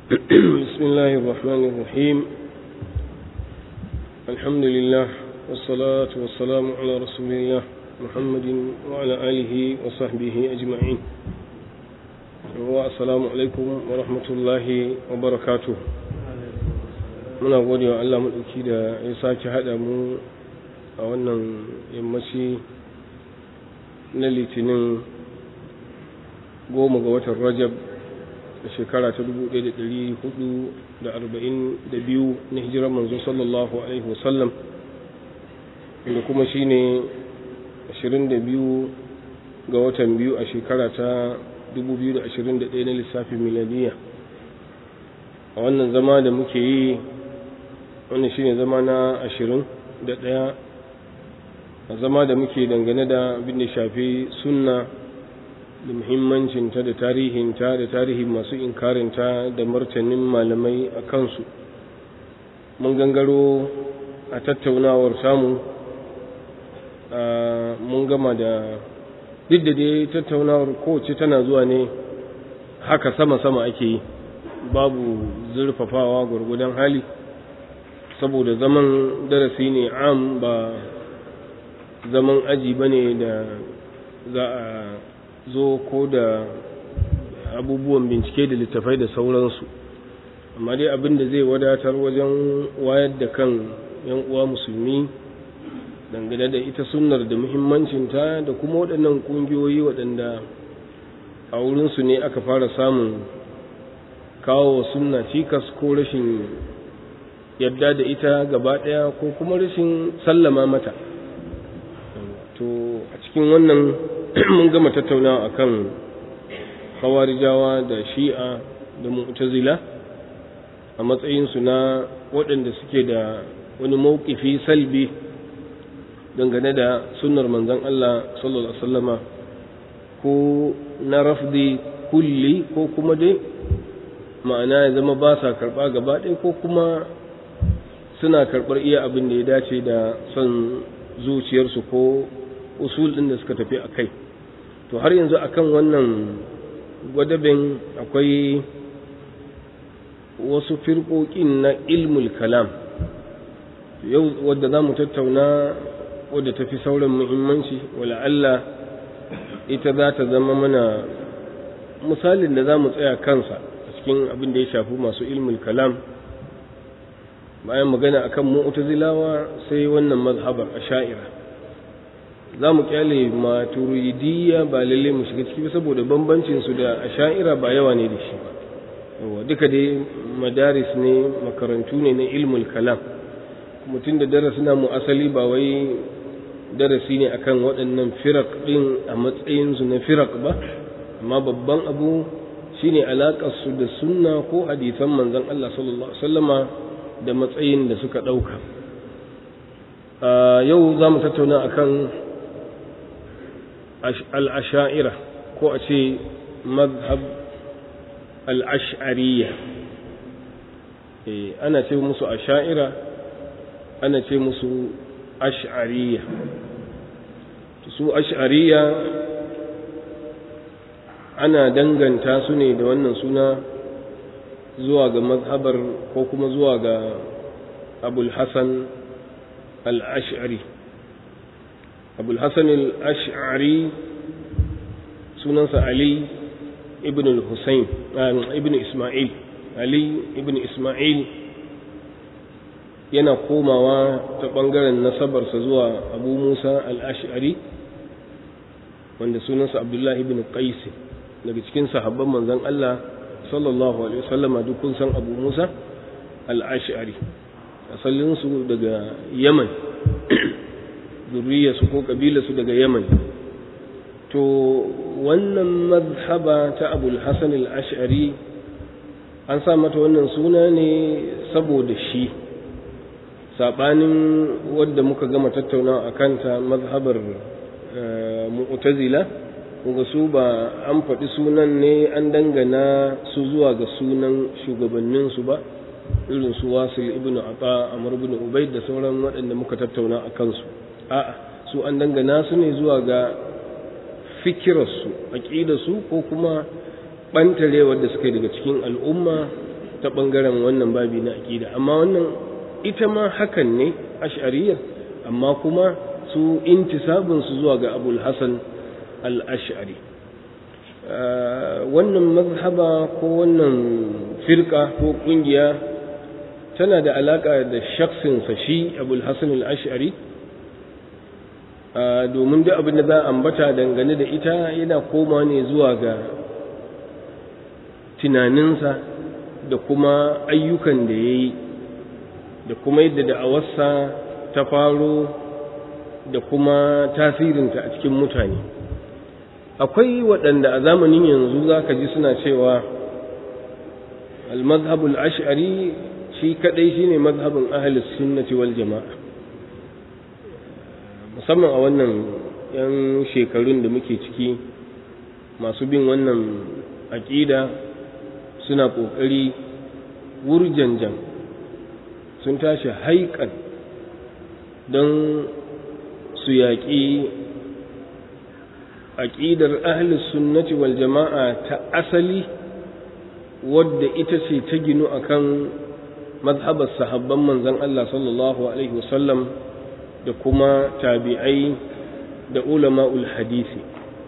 بسم الله الرحمن الرحيم الحمد لله والصلاة والسلام على رسول الله محمد وعلى آله وصحبه أجمعين والسلام عليكم ورحمة الله وبركاته muna gode wa Allah maɗauki da ya sake haɗa mu a wannan yammaci na litinin goma ga watan rajab da shekara ta 1442 na hijirar manzo sallallahu alaihi wasallam inda kuma shine 22 ga watan biyu a shekara ta 2021 na lissafin miladiya a wannan zama da muke yi wannan shine zama na 21 a zama da muke dangane da abin da shafi sunna da muhimmancinta da tarihinta da tarihin masu inkarinta da martanin malamai a kansu mun gangaro a tattaunawar samu mun gama da duk da dai tattaunawar kowace tana zuwa ne haka sama-sama ake yi babu zurfafawa gwargwadon hali saboda zaman darasi ne am ba zaman aji ba ne da za a zo ko da abubuwan bincike da littafai da sauransu amma dai abin da zai wadatar wajen wayar da kan yan uwa musulmi dangane da ita sunnar da muhimmancinta da kuma waɗannan ƙungiyoyi waɗanda a wurinsu ne aka fara samun kawo sunna cikas ko rashin yadda da ita gaba ɗaya ko kuma rashin sallama mata to a cikin wannan mun gama tattaunawa akan khawarijawa da shi'a da mu'tazila a matsayinsu na waɗanda suke da wani mawkifi salbi dangane da sunnar manzon Allah sallallahu alaihi wasallama ko na rafdi kulli ko kuma dai ma'ana ya zama ba sa karɓa gaba ɗaya ko kuma suna karɓar iya abin da ya dace da son zuciyarsu ko usul ɗin da suka tafi a kai to har yanzu akan wannan gwadabin akwai wasu firƙoƙin na ilmul kalam yau wadda za mu tattauna wadda ta fi sauran muhimmanci Allah ita za ta zama mana misalin da za mu tsaya kansa a cikin abin da ya shafi masu ilmul kalam bayan magana akan mu'tazilawa sai wannan mazhabar asha'ira za mu kyale maturidiyya ba lalle mu shiga ciki saboda bambancin su da asha'ira ba yawa ne da shi ba yawa duka dai madaris ne makarantu ne na ilmul kalam mutum da darasi na mu asali ba wai darasi ne akan waɗannan firak ɗin a matsayin su na firak ba amma babban abu shine alaƙar su da sunna ko hadisan manzon Allah sallallahu alaihi wasallama da matsayin da suka ɗauka yau za mu tattauna akan al'asha'ira ko a ce mazhab al'ash'ariya ana ce musu asha'ira ana ce musu ash'ariya su ash'ariya ana danganta su ne da wannan suna zuwa ga mazhabar ko kuma zuwa ga abul hassan al'ash'ari abul hassan al'ash'ari sunansa ali ibn al-husayn ibn isma'il ali ibn isma'il yana komawa ta ɓangaren nasabarsa zuwa abu musa al'ash'ari wanda sunansa abdullahi ibn qais daga cikin sahabban manzon Allah sallallahu alaihi wasallama duk kun san abu musa al'ash'ari asalinsu daga yaman zurriyarsu ko ƙabilarsu daga yaman to wannan mazhaba ta abul hasan al-ash'ari an sa mata wannan suna ne saboda shi saɓanin wadda muka gama tattauna a kanta mazhabar mu'tazila kuma su ba an faɗi sunan ne an dangana su zuwa ga sunan shugabanninsu ba irin su wasil ibn ata amr ibn ubayd da sauran waɗanda muka tattauna a kansu a'a su an dangana su ne zuwa ga fikirarsu aƙidarsu ko kuma ɓantarewar da suka yi daga cikin al'umma ta ɓangaren wannan babi na aƙida amma wannan ita ma hakan ne ash'ariyar amma kuma su intisabinsu zuwa ga abul hasan al-ash'ari wannan mazhaba ko wannan firka ko ƙungiya tana da alaƙa da shaksinsa shi abul hasan al-ash'ari domin duk abin da za a ambata dangane da ita yana koma ne zuwa ga tunaninsa da kuma ayyukan da ya yi da kuma yadda da'awarsa ta faro da kuma tasirinta a cikin mutane akwai waɗanda a zamanin yanzu za ka ji suna cewa al-mazhabul ash'ari shi kadai shine mazhabin ahlus sunnati wal jama'a musamman a wannan yan shekarun da muke ciki masu bin wannan aƙida suna ƙoƙari wurjanjan sun tashi haikan don su yaƙi aƙidar ahlus sunnati wal jama'a ta asali wadda ita ce ta ginu akan mazhabar sahabban manzon Allah sallallahu alaihi wasallam da kuma tabi'ai da ulama'ul hadisi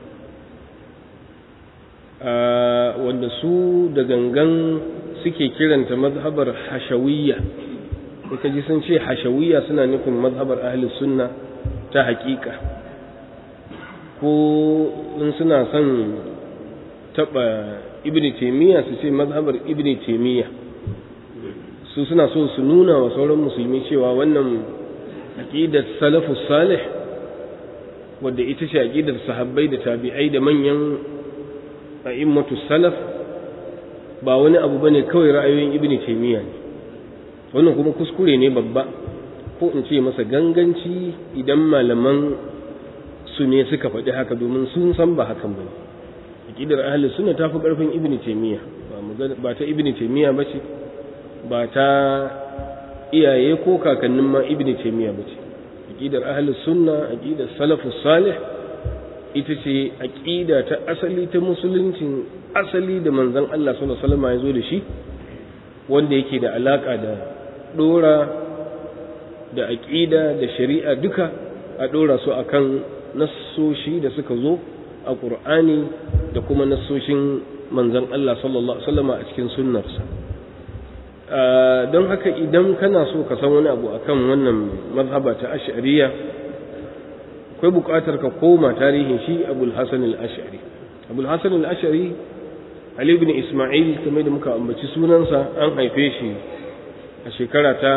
wanda su da gangan suke kiranta mazhabar hashawiyya ka ji sun ce hashawiyya suna nufin mazhabar ahli sunna ta hakika ko in suna son taba ibn taymiya su ce mazhabar ibn taymiya su suna so su nuna wa sauran musulmi cewa wannan aqidar salafus salih wadda ita ce aqidar sahabbai da tabi'ai da manyan a'immatu salaf ba wani abu bane kawai ra'ayoyin ibn taymiya ne wannan kuma kuskure ne babba ko in ce masa ganganci idan malaman su ne suka faɗi haka domin sun san ba hakan bane aqidar ahli sunna ta fi ƙarfin ibn taymiya ba ta ibn taymiya bace ba ta iyaye ko kakannin ma ibn taymiya bace aqidar ahli sunna aqidar salafus salih ita ce aqida ta asali ta musuluncin asali da manzon Allah sallallahu alaihi wasallam ya zo da shi wanda yake da alaka da dora da aqida da shari'a duka a dora su akan nassoshi da suka zo a Qur'ani da kuma nassoshin manzon Allah sallallahu alaihi wasallam a cikin sunnarsa don haka idan kana so ka san wani abu akan wannan mazhaba ta ash'ariya akwai buƙatar ka koma tarihin shi abul hasan al-ash'ari abul hasan al-ash'ari ali ibn isma'il kamar da muka ambaci sunansa an haife shi a shekara ta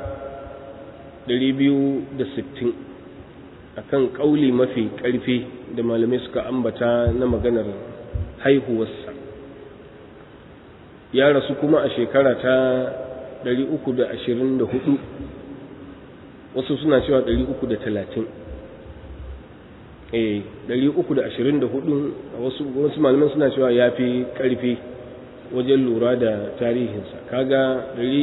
260 akan kauli mafi ƙarfi da malamai suka ambata na maganar haihuwarsa ya rasu kuma a shekara ta 324 wasu suna cewa 330 eh 324 wasu wasu malaman suna cewa ya fi ƙarfi wajen lura da tarihinsa kaga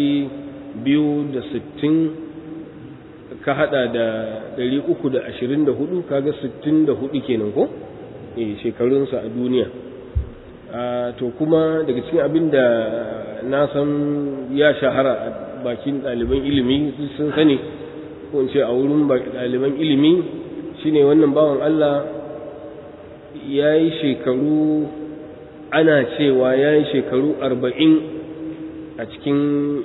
260 ka hada da 324 kaga 64 kenan ko eh shekarunsa a duniya to kuma daga cikin abin da na san ya shahara a bakin ɗaliban ilimi sun sani ko in ce a wurin ɗaliban ilimi shine wannan bawan Allah ya yi shekaru ana cewa ya yi shekaru arba'in a cikin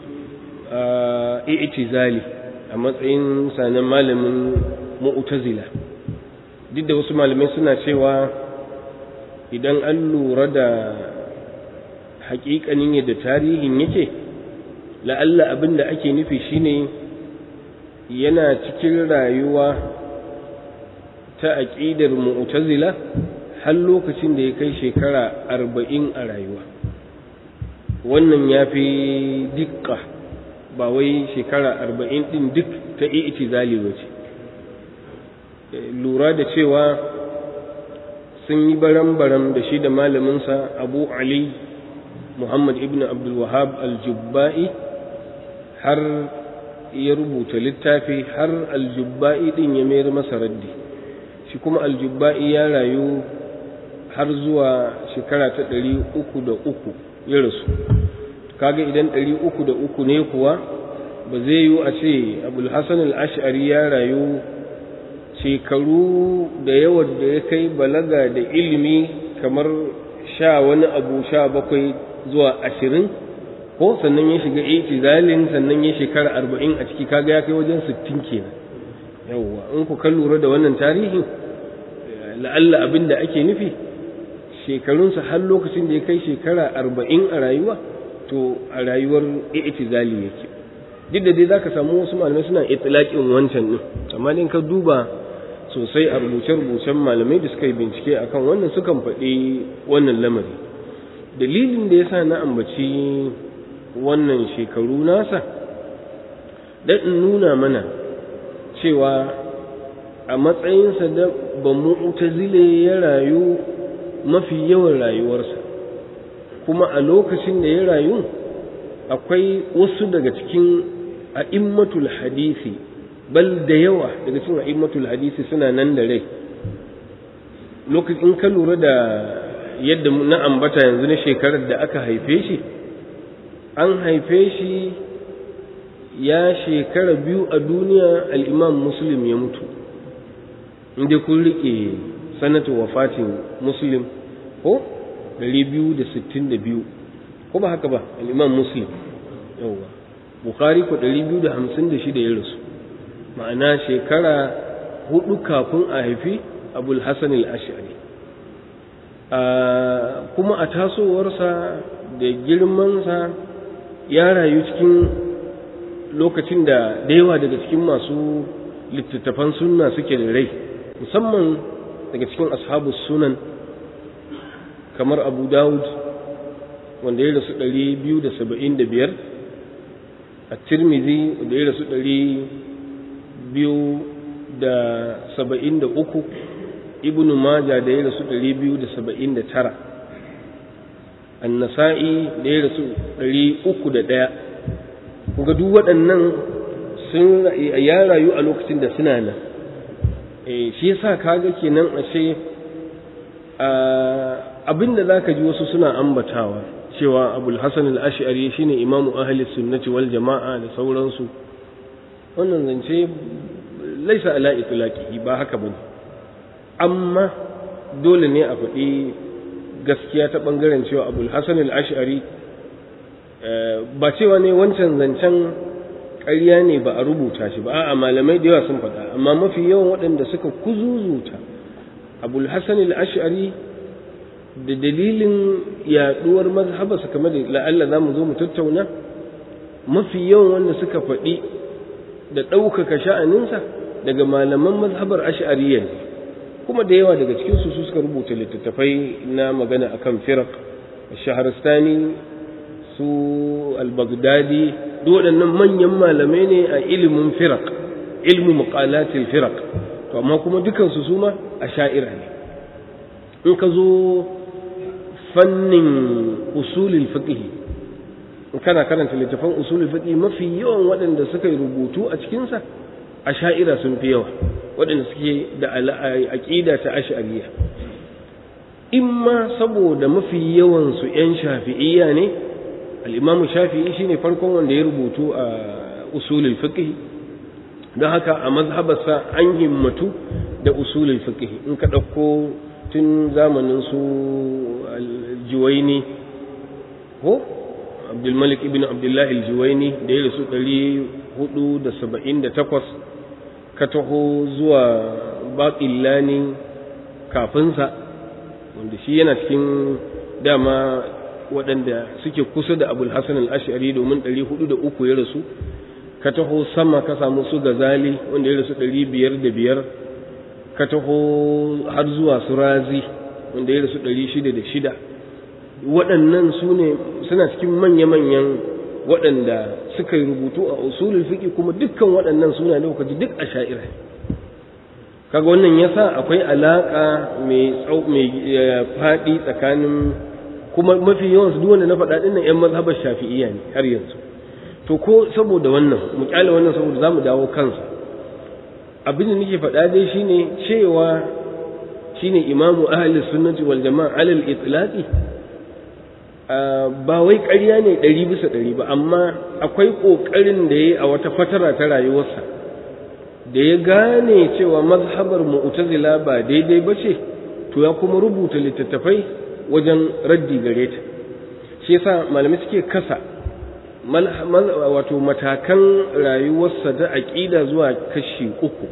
i'tizali a matsayin sanan malamin mu'tazila duk da wasu malamai suna cewa idan an lura da haƙiƙanin yadda tarihin yake la'alla abin da ake nufi shine yana cikin rayuwa ta aƙidar mu'tazila har lokacin da ya kai shekara arba'in a rayuwa wannan ya fi dukka ba wai shekara arba'in ɗin duk ta i'tizali ba ce lura da cewa sun yi baram-baram da shi da malaminsa abu ali muhammad ibn abdulwahab aljubba'i har ya rubuta littafi har aljubba'i din ya mayar masa raddi shi kuma aljubba'i ya rayu har zuwa shekara ta ɗari uku da uku ya rasu kaga idan ɗari uku da uku ne kuwa ba zai yi a ce abul hasan al-ash'ari ya rayu shekaru da yawan da ya kai balaga da ilimi kamar sha wani abu sha bakwai zuwa ashirin ko sannan ya shiga itizalin sannan ya shekara arba'in a ciki kaga ya kai wajen sittin kenan yawwa in ku kan lura da wannan tarihin la'alla abin da ake nufi shekarunsa har lokacin da ya kai shekara arba'in a rayuwa to a rayuwar itizali yake duk da dai za ka samu wasu malamai suna itilaƙin wancan ɗin amma in ka duba sosai a rubuce-rubucen malamai da suka yi bincike akan wannan sukan faɗi wannan lamari dalilin da ya sa na ambaci wannan shekaru nasa dan in nuna mana cewa a matsayinsa da ba mu'tazile ya rayu mafi yawan rayuwarsa kuma a lokacin da ya rayu akwai wasu daga cikin a'immatul hadisi bal da yawa daga cikin a'immatul hadisi suna nan da rai lokacin ka lura da yadda na ambata yanzu na shekarar da aka haife shi an haife shi ya shekara biyu a duniya al'imam muslim ya mutu inda kun riƙe sanata wafatin muslim ko 262 ko ba haka ba al'imam muslim yauwa bukari ko 256 ya rasu ma'ana shekara hudu kafin a haifi abul hassan al'ashari kuma a tasowarsa da girmansa ya rayu cikin lokacin da da yawa daga cikin masu littattafan sunna suke da rai musamman daga cikin ashabu sunan kamar abu dawud wanda ya rasu 275 a tirmidhi wanda ya rasu 273 ibnu maja da ya rasu 279 annasa'i da ya rasu 301 kuga duk waɗannan sun ya rayu a lokacin da suna nan shi yasa kaga kenan ashe abinda zaka ji wasu suna ambatawa cewa abul hasan al-ash'ari shine imamu ahli sunnati wal jama'a da sauransu wannan zance laisa ala itlaqi ba haka bane amma dole ne a faɗi gaskiya ta ɓangaren cewa abul hasan al-ash'ari ba cewa ne wancan zancen ƙarya ne ba a rubuta shi ba a'a malamai da yawa sun faɗa amma mafi yawan waɗanda suka kuzuzuta abul hasan al-ash'ari da dalilin yaɗuwar mazhabarsa kamar da la'alla za mu zo mu tattauna mafi yawan wanda suka faɗi da ɗaukaka sha'aninsa daga malaman mazhabar ash'ariyya ne kuma da yawa daga cikin su suka rubuta littattafai na magana akan firaq shaharistani su al-baghdadi duk waɗannan manyan malamai ne a ilimin firaq ilmu muqalatil firaq to amma kuma dukan su suma a sha'ira ne in ka zo fannin usulul fiqh in kana karanta littafan usulul fiqh mafi yawan waɗanda suka yi rubutu a cikin sa a sha'ira sun fi yawa waɗanda suke da aƙida ta ash'ariya imma saboda mafi yawansu 'yan shafi'iyya ne al'imamu shafi'i shine farkon wanda ya rubutu a usulul fiqh don haka a mazhabarsa an himmatu da usulul fiqh in ka ɗauko tun zamanin su aljuwaini ko abdulmalik ibn abdullahi aljuwaini da ya rasu 478 ka taho zuwa baƙillani kafinsa wanda shi yana cikin dama waɗanda suke kusa da abul hassan al'ashari domin 403 ya rasu ka taho sama ka samu su gazali wanda ya rasu 505 ka taho har zuwa su razi wanda ya rasu 606 waɗannan su ne suna cikin manya-manyan waɗanda suka yi rubutu a usulul fiqi kuma dukkan waɗannan suna da kaji duk a sha'ira kaga wannan yasa akwai alaka mai tsau mai faɗi tsakanin kuma mafi yawan su duk wanda na faɗa dinnan ƴan mazhabar shafi'iyya ne har yanzu to ko saboda wannan mu kyale wannan saboda zamu dawo kansa abin da nake faɗa dai shine cewa shine imamu ahli sunnati wal jama'a alal itlaqi ba wai ƙarya ne ɗari bisa ɗari ba amma akwai ƙoƙarin da ya yi a wata fatara ta rayuwarsa da ya gane cewa mazhabar mu'tazila ba daidai ba ce to ya kuma rubuta littattafai wajen raddi gare ta shi yasa malamai suke kasa wato matakan rayuwarsa ta aƙida zuwa kashi uku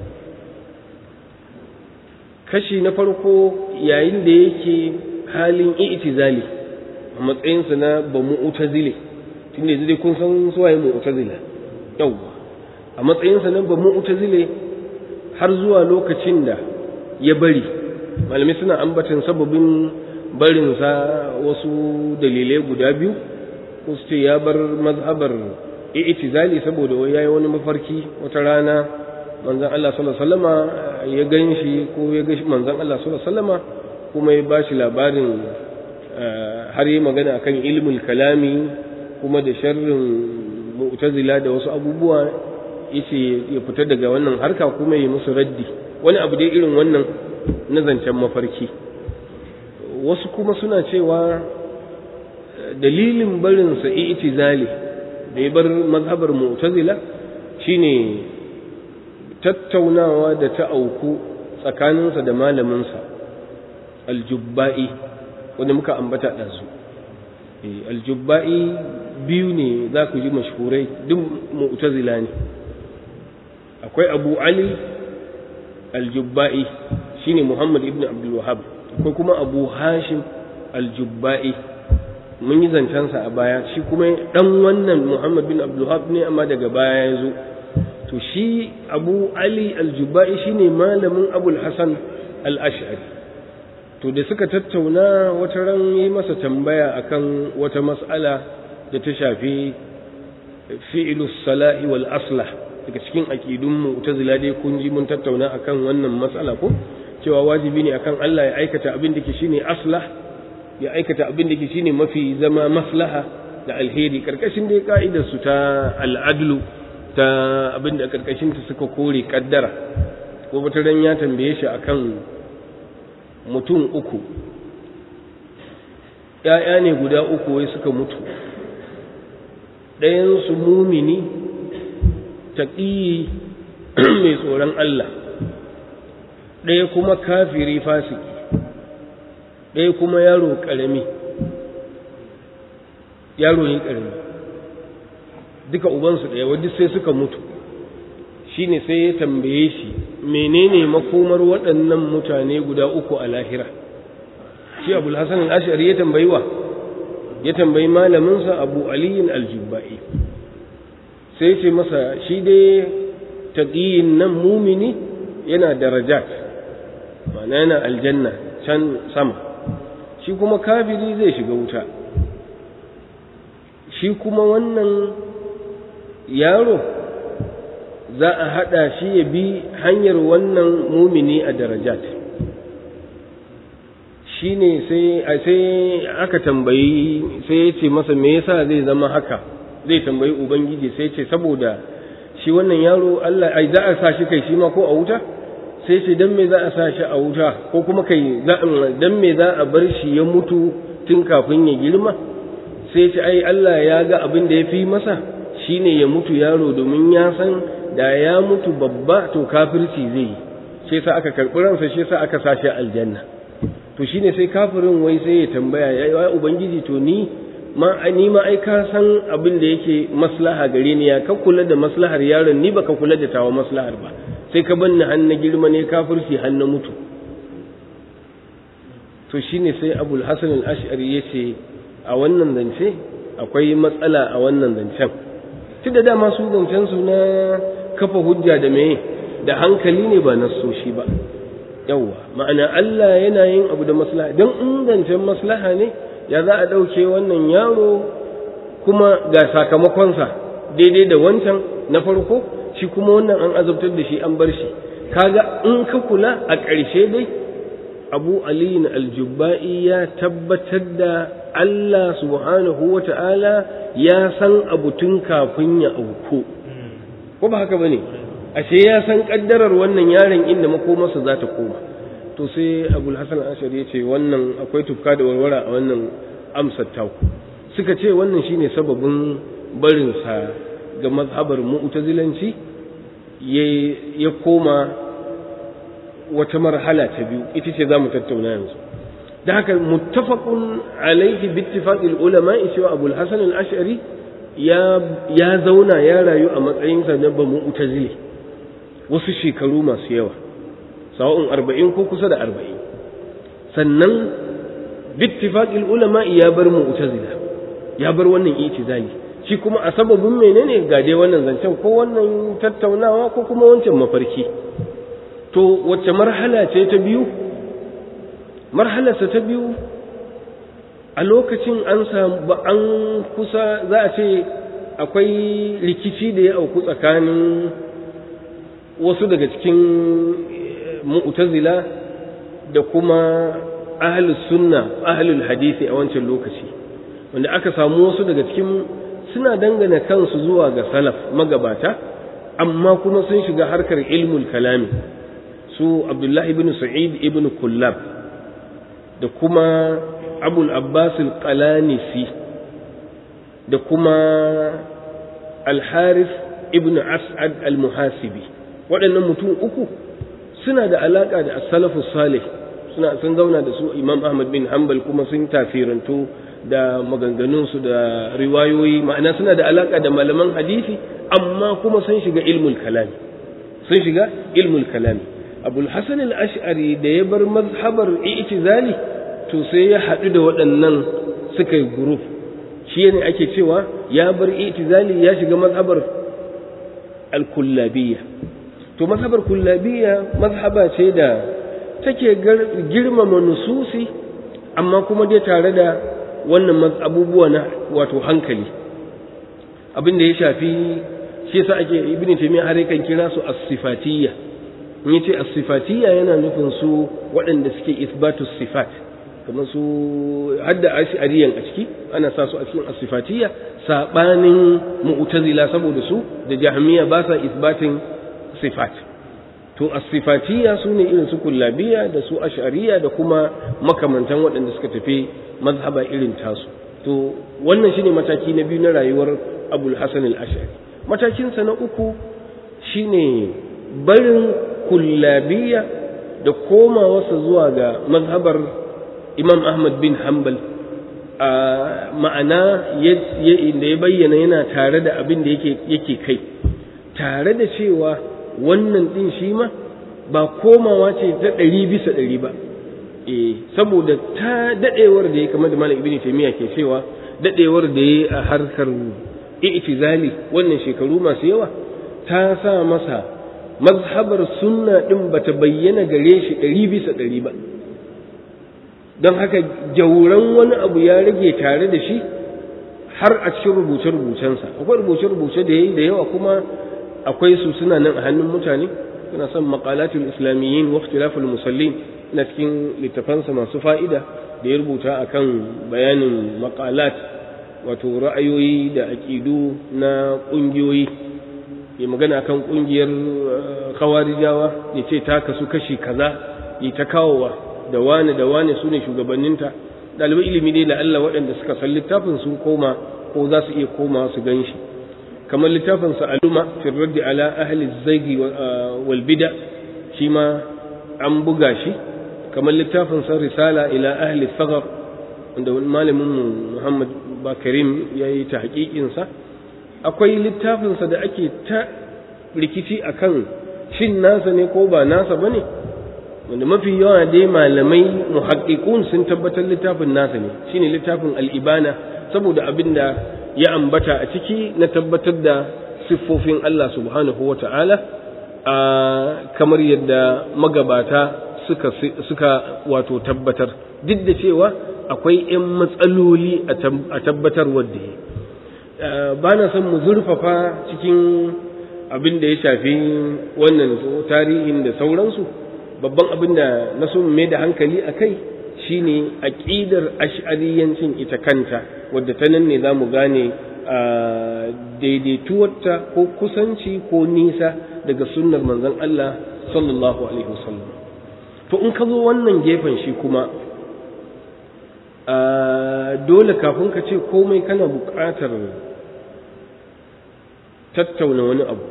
kashi na farko yayin da yake halin i'tizali a matsayinsa na ba mu'tazile tunda yanzu dai kun san suwaye mu'tazila yawwa a matsayinsa na ba mu'tazile har zuwa lokacin da ya bari malamai suna ambatan sababin barinsa wasu dalilai guda biyu ko su ce ya bar mazhabar i'tizali saboda wai yayi wani mafarki wata rana manzon Allah sallallahu alaihi wasallama ya ganshi ko ya ga manzon Allah sallallahu alaihi wasallama kuma ya bashi labarin har yi magana akan ilmul kalami kuma da sharrin mu'tazila da wasu abubuwa yace ya fita daga wannan harka kuma ya musu raddi wani abu dai irin wannan na zancen mafarki wasu kuma suna cewa dalilin barinsa i'tizali da ya bar mazhabar mu'tazila shine tattaunawa da ta auku tsakaninsa da malaminsa aljubba'i wanda muka ambata ɗansu aljubba'i biyu ne za ku ji mashhurai duk mu'tazila ne akwai abu ali aljubba'i shine muhammad ibn abdul wahab akwai kuma abu hashim aljubba'i mun yi zancensa a baya shi kuma dan wannan muhammad bin abdul wahab ne amma daga baya ya zo to shi abu ali aljubba'i shine malamin abul hasan al-ash'ari to da suka tattauna wata ran yi masa tambaya akan wata mas'ala da ta shafi fi'ilus salahi wal aslah daga cikin aqidun mu'tazila dai kun ji mun tattauna akan wannan mas'ala ko cewa wajibi ne akan Allah ya aikata abin da ke shine aslah ya aikata abin da ke shine mafi zama maslaha da alheri karkashin dai ka'idar su ta al'adlu ta abin da karkashin ta suka kore kaddara ko wata ran ya tambaye shi akan mutum uku ‘ya'ya ne guda uku wai suka mutu ɗayansu mumini taƙiyi mai tsoron Allah ɗaya kuma kafiri fasiki ɗaya kuma yaro ƙarami yaro ne ƙarami duka ubansu ɗaya wadda sai suka mutu shi ne sai ya tambaye shi menene makomar waɗannan mutane guda uku a lahira shi abu hassan al'ashari ya tambayi wa ya tambayi malaminsa abu aliyin aljubba'i sai ce masa shi dai taƙiyin nan mumini yana darajat ma'ana yana aljanna can sama shi kuma kafiri zai shiga wuta shi kuma wannan yaro za a haɗa shi ya bi hanyar wannan mumini a darajat shi ne sai aka tambayi sai ya ce masa me yasa zai zama haka zai tambayi ubangiji sai ce saboda shi wannan yaro Allah ai za a sa shi kai shi ma ko a wuta sai ce dan me za a sa shi a wuta ko kuma kai dan me za a bar shi ya mutu tun kafin ya girma sai ce ai Allah ya ga abin da ya fi masa shine ya mutu yaro domin ya san da ya mutu babba to kafirci zai yi shi yasa aka karɓi ransa shi yasa aka sashi aljanna to shine sai kafirin wai sai ya tambaya ya ubangiji to ni ma ni ma ai ka san abin da yake maslaha gare ni ya ka kula da maslahar yaron ni baka kula da tawa maslahar ba sai ka banni har na girma ne kafirci har na mutu to shine sai abul hasan al-ash'ari yace a wannan zance akwai matsala a wannan zancen tunda dama su zancen su na kafa hujja da meye da hankali ne ba na soshi ba yawwa ma'ana Allah yana yin abu da maslaha don ingancin maslaha ne ya za a ɗauke wannan yaro kuma ga sakamakonsa daidai da wancan na farko shi kuma wannan an azabtar da shi an bar shi kaga in ka kula a ƙarshe dai abu aliyin aljubba'i ya tabbatar da Allah subhanahu wa ta'ala ya san abu tun kafin ya auku ko ba haka ba ne ashe ya san kaddarar wannan yaron inda makomarsa za ta koma to sai abul hasan ashari ya ce wannan akwai tufka da warwara a wannan amsar taku suka ce wannan shine sababin barinsa ga mazhabar mu'tazilanci ya koma wata marhala ta biyu ita ce za mu tattauna yanzu da haka muttafaqun alaihi bittifaqil ulama cewa abul hasan al-ash'ari ya ya zauna ya rayu a matsayinsa na ba mu'tazili wasu shekaru masu yawa sawa'un arba'in ko kusa da arba'in sannan bittifaqil ulama ya bar mu'tazila ya bar wannan itizali shi kuma a sababin menene ga dai wannan zancen ko wannan tattaunawa ko kuma wancan mafarki to wacce marhala ce ta biyu marhalarsa ta biyu a lokacin an samu an kusa za a ce akwai rikici da ya auku tsakanin wasu daga cikin mu'tazila da kuma ahlus sunna ahlul hadisi a wancan lokaci wanda aka samu wasu daga cikin suna dangana kansu zuwa ga salaf magabata amma kuma sun shiga harkar ilmul kalami su abdullahi ibn sa'id ibn kullab da kuma abul abbas al-qalanisi da kuma al-harith ibn as'ad al-muhasibi waɗannan mutum uku suna da alaka da as-salafu salih suna sun zauna da su imam ahmad bin hanbal kuma sun tafirantu da maganganunsu da riwayoyi ma'ana suna da alaka da malaman hadisi amma kuma sun shiga ilmul kalami sun shiga ilmul kalami abul hasan al-ash'ari da ya bar mazhabar i'tizali to sai ya haɗu da waɗannan suka yi group shi ne ake cewa ya bar i'tizali ya shiga mazhabar al-kullabiyya to mazhabar kullabiyya mazhaba ce da take girmama nususi amma kuma dai tare da wannan abubuwa na wato hankali abin da ya shafi shi yasa ake ibn taymiya har yakan kira su as-sifatiyya in yace as-sifatiyya yana nufin su waɗanda suke isbatu sifat kamar su hadda ash'ariyan a ciki ana sa su a cikin as-sifatiyya sabanin mu'tazila saboda su da jahmiya ba sa isbatin sifat to as-sifatiyya sune irin su kullabiyya da su ash'ariyya da kuma makamantan waɗanda suka tafi mazhaba irin tasu to wannan shine mataki na biyu na rayuwar abul hasan al-ash'ari matakinsa na uku shine barin kullabiyya da komawarsa zuwa ga mazhabar imam ahmad bin hanbal a ma'ana da ya bayyana yana tare da abin da yake kai tare da cewa wannan din shi ma ba komawa ce ta ɗari bisa ɗari ba eh saboda ta dadewar da ya kamar da malam ibnu taymiya ke cewa dadewar da ya a harkar i'tizali wannan shekaru masu yawa ta sa masa mazhabar sunna din bata bayyana gare shi ɗari bisa ɗari ba don haka jauran wani abu ya rage tare da shi har a cikin rubuce-rubucensa akwai rubuce-rubuce da ya yi da yawa kuma akwai su suna nan a hannun mutane suna son maqalatul islamiyyin wa ikhtilaful musallin na cikin littafansa masu fa'ida da ya rubuta akan bayanin maqalat wato ra'ayoyi da aƙidu na ƙungiyoyi ya magana kan ƙungiyar kawarijawa ya ce ta kasu kashi kaza ya ta kawowa da wane da wane su ne shugabanninta ɗalibai ilimi ne da Allah waɗanda suka san littafin sun koma ko za su iya koma su gan shi kamar littafin sa aluma fi raddi ala ahli zaigi wal bida shi ma an buga shi kamar littafin sa risala ila ahli sagar wanda malamin mu Muhammad Bakarim ya yi ta haƙiƙinsa akwai littafinsa da ake ta rikici akan shin nasa ne ko ba nasa ba ne wanda mafi yawa dai malamai muhaƙiƙun sun tabbatar littafin nasa ne shine littafin al'ibana saboda abin da ya ambata a ciki na tabbatar da siffofin Allah subhanahu wa ta'ala kamar yadda magabata suka, suka wato tabbatar duk da cewa akwai ‘yan matsaloli a tabbatar wadda ya ba na son mu zurfafa cikin abin da ya shafi wannan tarihin da sauransu babban abin da na so mai da hankali a kai shine aƙidar ash'ariyancin ita kanta wadda ta nan ne za mu gane daidaituwarta ko kusanci ko nisa daga sunnar manzon Allah sallallahu alaihi wasallam to in ka zo wannan gefen shi kuma dole kafin ka ce komai kana buƙatar tattauna wani abu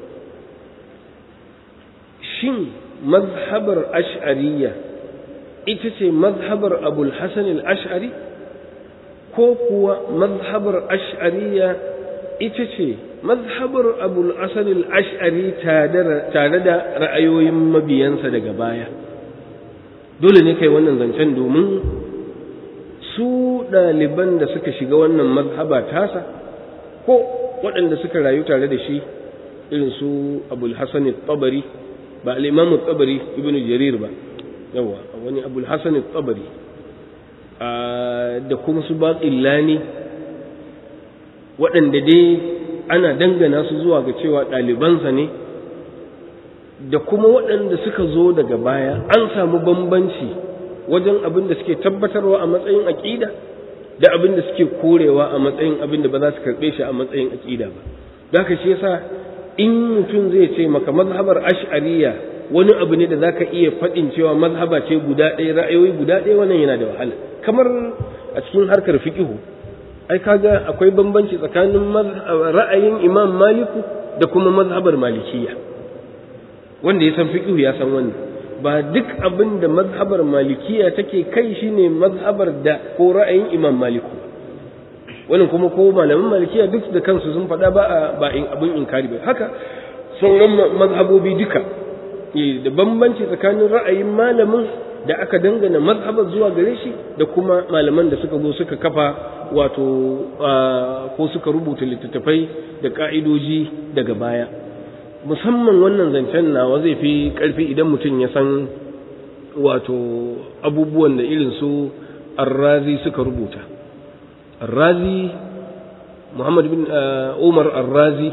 shin mazhabar ash'ariyya ita ce mazhabar abul hasan al-ash'ari ko kuwa mazhabar ash'ariyya ita ce mazhabar abul hasan al-ash'ari tare da ra'ayoyin mabiyansa daga baya dole ne kai wannan zancen domin su ɗaliban da suka shiga wannan mazhaba tasa ko waɗanda suka rayu tare da shi irin su abul hasan tabari ba al-imam tabari ibnu jarir ba yawa wani abul hasan tabari da kuma su baqillani waɗanda dai ana dangana su zuwa ga cewa ɗalibansa ne da kuma waɗanda suka zo daga baya an samu bambanci wajen abin da suke tabbatarwa a matsayin aƙida da abin da suke korewa a matsayin abin da ba za su karɓe shi a matsayin aƙida ba da haka shi yasa in mutum zai ce maka mazhabar ash'ariya wani abu ne da za ka iya faɗin cewa mazhaba ce guda ɗaya ra'ayoyi guda ɗaya wannan yana da wahala kamar a cikin harkar fiqihu ai kaga akwai bambanci tsakanin ra'ayin imam maliku da kuma mazhabar malikiya wanda ya san fiqihu ya san wannan ba duk abin da mazhabar malikiya take kai shine mazhabar da ko ra'ayin imam maliku wannan kuma ko malaman malikiya duk da kansu sun faɗa ba ba in abin inkari ba haka sauran mazhabobi duka da bambanci tsakanin ra'ayin malamin da aka dangana mazhabar zuwa gare shi da kuma malaman da suka zo suka kafa wato ko suka rubuta littattafai da ka'idoji daga baya musamman wannan zancen nawa zai fi ƙarfi idan mutum ya san wato abubuwan da irin su arrazi suka rubuta arrazi muhammad bin umar arrazi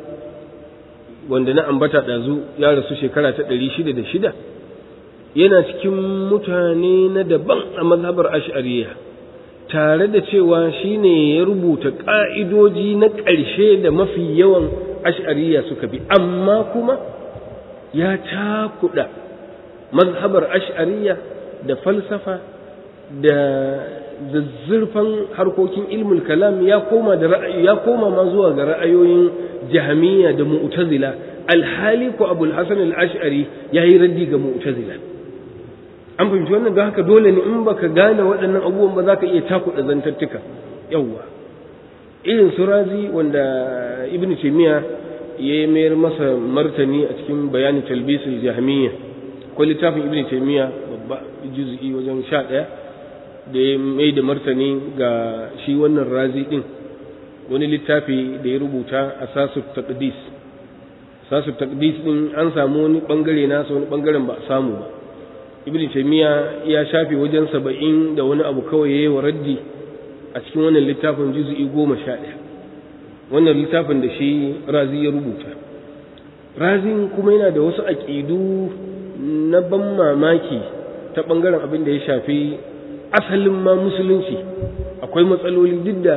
wanda na ambata ɗazu ya rasu shekara ta ɗari shida da shida yana cikin mutane na daban a mazhabar ash'ariya tare da cewa shine ya rubuta ƙa'idoji na ƙarshe da mafi yawan ash'ariya suka bi amma kuma ya cakuɗa mazhabar ash'ariya da falsafa da zazzurfan harkokin ilmul kalam ya koma da ra'ayi ya koma ma zuwa ga ra'ayoyin jahmiya da mu'tazila alhali ko abul hasan al-ash'ari yayi raddi ga mu'tazila an fahimci wannan don haka dole ne in baka gane waɗannan abubuwan ba za ka iya cakuɗa zantattuka yawwa irin su razi wanda ibn taymiya ya mayar masa martani a cikin bayanin talbisul jahmiya ko littafin ibn taymiya babba juz'i wajen sha ɗaya da ya mai da martani ga shi wannan razi din wani littafi da ya rubuta a sasu taqdis sasu taqdis din an samu wani bangare nasa wani bangaren ba a samu ba ibn taymiya ya shafe wajen saba'in da wani abu kawai yayi wa raddi a cikin wannan littafin juz'i goma sha ɗaya wannan littafin da shi razi ya rubuta razin kuma yana da wasu aƙidu na ban mamaki ta ɓangaren abin da ya shafi asalin ma musulunci akwai matsaloli duk da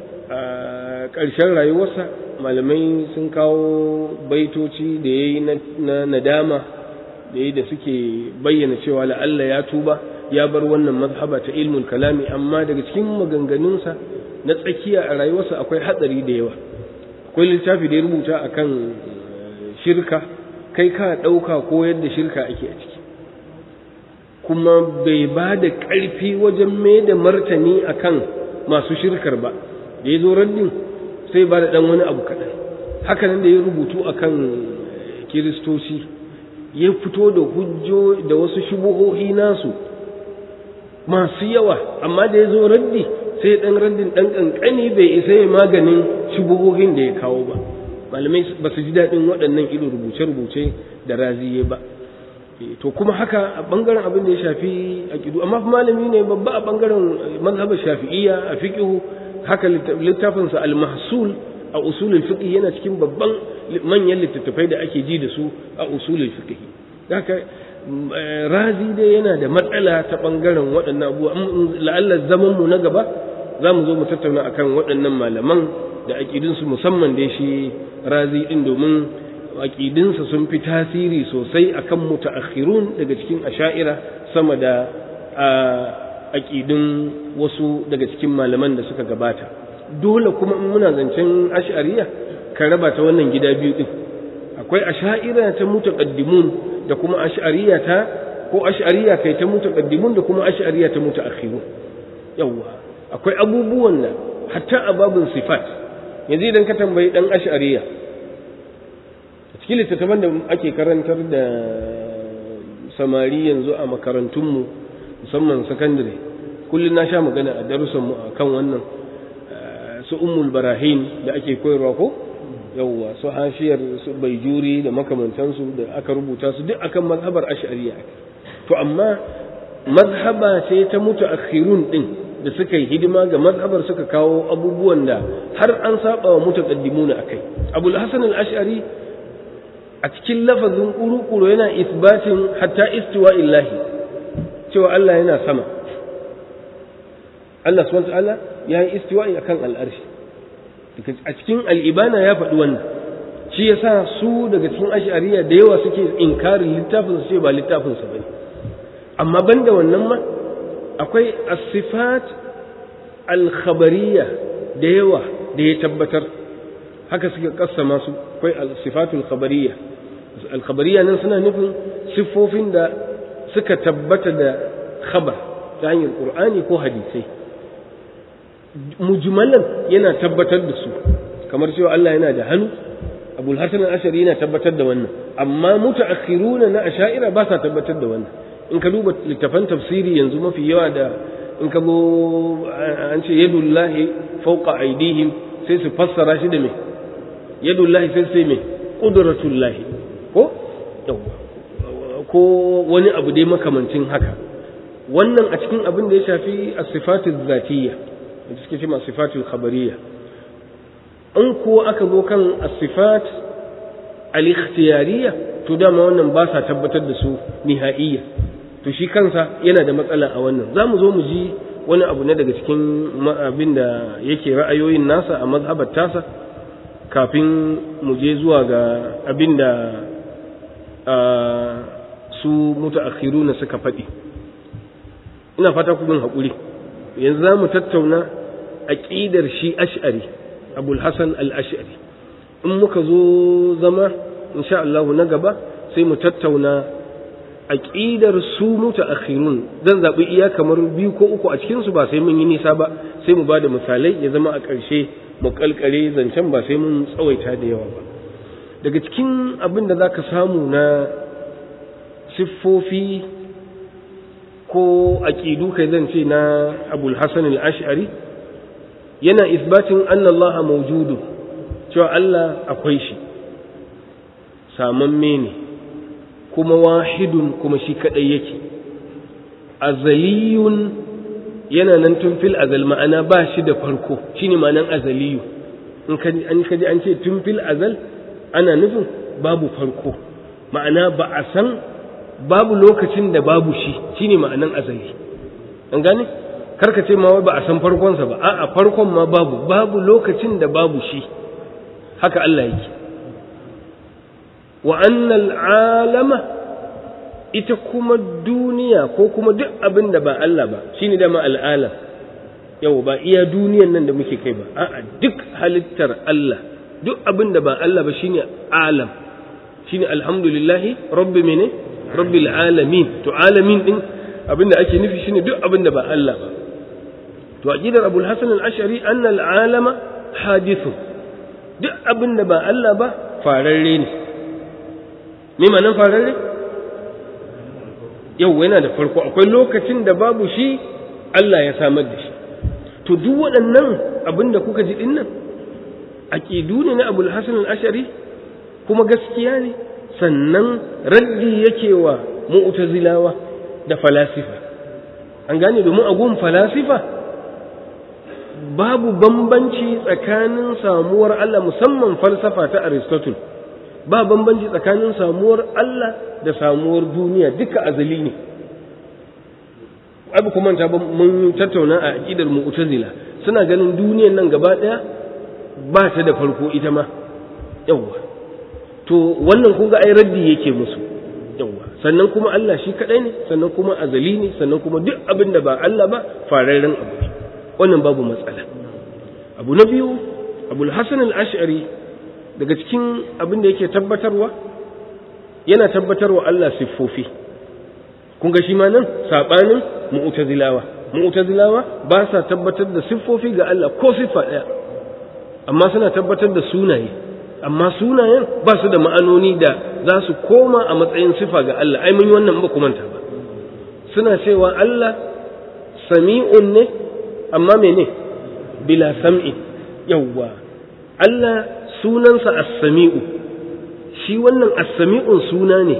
ƙarshen rayuwarsa malamai sun kawo baitoci da ya yi na nadama da ya da suke bayyana cewa la'alla ya tuba ya bar wannan mazhaba ta ilmul kalami amma daga cikin maganganunsa na tsakiya a rayuwarsa akwai hatsari da yawa akwai littafi da ya rubuta akan shirka kai ka ɗauka ko yadda shirka ake a ciki kuma bai ba da ƙarfi wajen mai da martani akan masu shirkar ba da ya zo raddin sai ba da ɗan wani abu kaɗan hakanan da ya rubutu akan kiristoci ya fito da hujjo da wasu shubuhohi nasu masu yawa amma da ya zo raddi sai ɗan raddin ɗan ƙanƙani bai isa ya maganin shubuhohin da ya kawo ba malamai ba su ji daɗin waɗannan irin rubuce-rubuce da raziye ba to kuma haka a ɓangaren abin da ya shafi a ƙidu amma malami ne babba a ɓangaren mazhabar shafi'iyya a fiƙihu haka littafinsa al-mahsul a usulul fiqh yana cikin babban manyan littattafai da ake ji da su a usulul fiqh haka razi dai yana da matsala ta bangaren waɗannan abubuwa la'alla zaman mu na gaba za mu zo mu tattauna akan waɗannan malaman da aƙidinsu musamman da shi razi ɗin domin aƙidinsa sun fi tasiri sosai akan mutaakhirun daga cikin asha'ira sama da aƙidun wasu daga cikin malaman da suka gabata dole kuma in muna zancen ash'ariya ka raba ta wannan gida biyu din akwai ash'ariya ta mutaqaddimun da kuma ash'ariya ta ko ash'ariya kai ta mutaqaddimun da kuma ash'ariya ta mutaakhirun yawa akwai abubuwan da hatta a babin sifat yanzu idan ka tambayi dan ash'ariya cikin littattafan da ake karantar da samari yanzu a makarantunmu musamman sakandare kullum na sha magana a darussanmu a kan wannan su ummul barahin da ake koyarwa ko yawwa su hashiyar su baijuri da makamantansu da aka rubuta su duk akan mazhabar ash'ariya to amma mazhaba ce ta mutaakhirun din da suka yi hidima ga mazhabar suka kawo abubuwan da har an saba wa mutaqaddimuna akai abul hasan al-ash'ari a cikin lafazin ƙuruƙuru yana isbatin hatta istiwa illahi cewa Allah yana sama Allah subhanahu ta'ala ya yi istiwa akan al'arshi a cikin al'ibana ya faɗi wannan shi yasa su daga cikin ash'ariya da yawa suke inkarin littafin su ce ba littafin su bane amma banda wannan ma akwai as-sifat al-khabariyya da yawa da ya tabbatar haka suke kassama su akwai al-sifatul khabariyya al-khabariyya nan suna nufin siffofin da suka tabbata da khabar ta hanyar qur'ani ko hadisai mujmalan yana tabbatar da su kamar cewa Allah yana da hannu abul hasan al-ashari yana tabbatar da wannan amma mutaakhiruna na asha'ira ba sa tabbatar da wannan in ka duba littafan tafsiri yanzu mafi yawa da in ka go an ce yadullahi fawqa aydihim sai su fassara shi da me yadullahi sai sai me qudratullahi ko ko wani abu dai makamancin haka wannan a cikin abin da ya shafi as-sifatul zatiyya da suke cewa sifatul khabariyya in ko aka zo kan as-sifat al-ikhtiyariyya to dama wannan ba sa tabbatar da su nihaiya to shi kansa yana da matsala a wannan za mu zo mu ji wani abu ne daga cikin abin da yake ra'ayoyin nasa a mazhabar tasa kafin mu je zuwa ga abin da su mutaakhiruna suka faɗi ina fata ku bin haƙuri yanzu za mu tattauna aƙidar shi ash'ari abul hasan al-ash'ari in muka zo zama insha Allah na gaba sai mu tattauna aqidar su mutaakhirun zan zabi iya kamar biyu ko uku a cikin su ba sai mun yi nisa ba sai mu bada misalai ya zama a ƙarshe mu kalkare zancen ba sai mun tsawaita da yawa ba daga cikin abin da zaka samu na siffofi ko aqidu kai zan ce na Abul Hasan al-Ash'ari yana isbatin anna Allah mawjudu cewa Allah akwai shi samamme ne kuma wahidun kuma shi kadai yake azaliyun yana nan tun fil azal ma'ana ba shi da farko shine ma'anan azaliyu in kaji an kaji an ce tun fil azal ana nufin babu farko ma'ana ba a san babu lokacin da babu shi shine ma'anan azali an gane karka ce ma wai ba a san farkonsa ba a'a farkon ma babu babu lokacin da babu shi haka Allah yake wa annal alama ita kuma duniya ko kuma duk abin da ba Allah ba shine dama al'alam yau ba iya duniyan nan da muke kai ba a'a duk halittar Allah duk abin da ba Allah ba shine alam shine alhamdulillahi rabbi mene rabbil alamin to alamin din abin da ake nufi shine duk abin da ba Allah ba to aqidar abul hasan al-ash'ari anna al-alama hadithun duk abin da ba Allah ba fararre ne me ma'anar fararre yau yana da farko akwai lokacin da babu shi Allah ya samar da shi to duk waɗannan abin da kuka ji dinnan aqidu ne na abul hasan al-ash'ari kuma gaskiya ne sannan raddi yake wa mu'tazilawa da falasifa an gane domin a gun falasifa babu bambanci tsakanin samuwar Allah musamman falsafa ta Aristotle ba bambanci tsakanin samuwar Allah da samuwar duniya duka azali ne abu kuma ta mun tattauna a aqidar mu'tazila suna ganin duniyan nan gaba daya ba ta da farko ita ma yawa to wannan kun ga ai raddi yake musu yawa sannan kuma Allah shi kadai ne sannan kuma azali ne sannan kuma duk abin da ba Allah ba fararren abu ne wannan babu matsala abu na biyu abul hasan al-ash'ari daga cikin abin da yake tabbatarwa yana tabbatarwa Allah siffofi kun ga shi ma nan sabanin mu'tazilawa mu'tazilawa ba sa tabbatar da siffofi ga Allah ko siffa daya amma suna tabbatar da sunaye amma sunayen ba su da ma'anoni da za su koma a matsayin sifa ga Allah ai mun yi wannan ba manta ba suna cewa Allah sami'un ne amma mene bila sam'i yawwa Allah sunansa as-sami'u shi wannan as-sami'un suna ne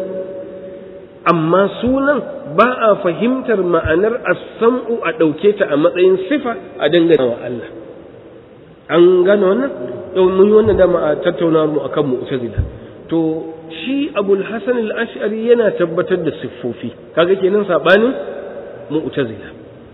amma sunan ba a fahimtar ma'anar as-sam'u a ɗauke ta a matsayin sifa a dangane wa Allah an gane wannan yau mun yi wannan dama a tattauna mu akan mu'tazila to shi abul hasan al-ash'ari yana tabbatar da siffofi kaga kenan sabanin mu'tazila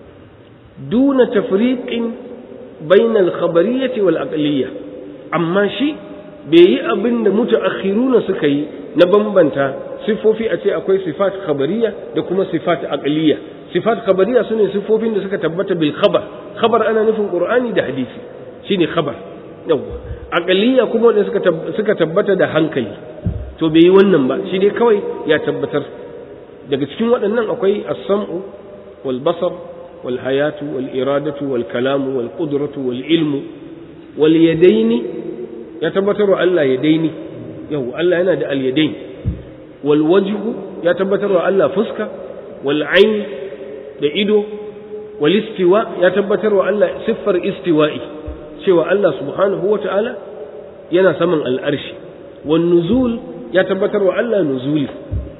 duna tafriqin bayna al-khabariyyah wal aqliyyah amma shi bai yi abin da mutaakhiruna suka yi na bambanta siffofi a ce akwai sifat khabariyya da kuma sifat aqliyya sifat khabariyya sune siffofin da suka tabbata bil khabar khabar ana nufin qur'ani da hadisi shine khabar yawwa aqliya kuma da suka suka tabbata da hankali to bai yi wannan ba shi dai kawai ya tabbatar daga cikin waɗannan akwai as-sam'u wal basar wal hayatu wal iradatu wal kalamu wal qudratu wal ilmu wal yadaini ya tabbatar wa Allah yadaini yau Allah yana da al yadain wal wajhu ya tabbatar wa Allah fuska wal ain da ido wal istiwa ya tabbatar wa Allah siffar istiwa'i cewa Allah subhanahu wa ta'ala yana saman al'arshi, wan nuzul ya tabbatar wa Allah nuzuli,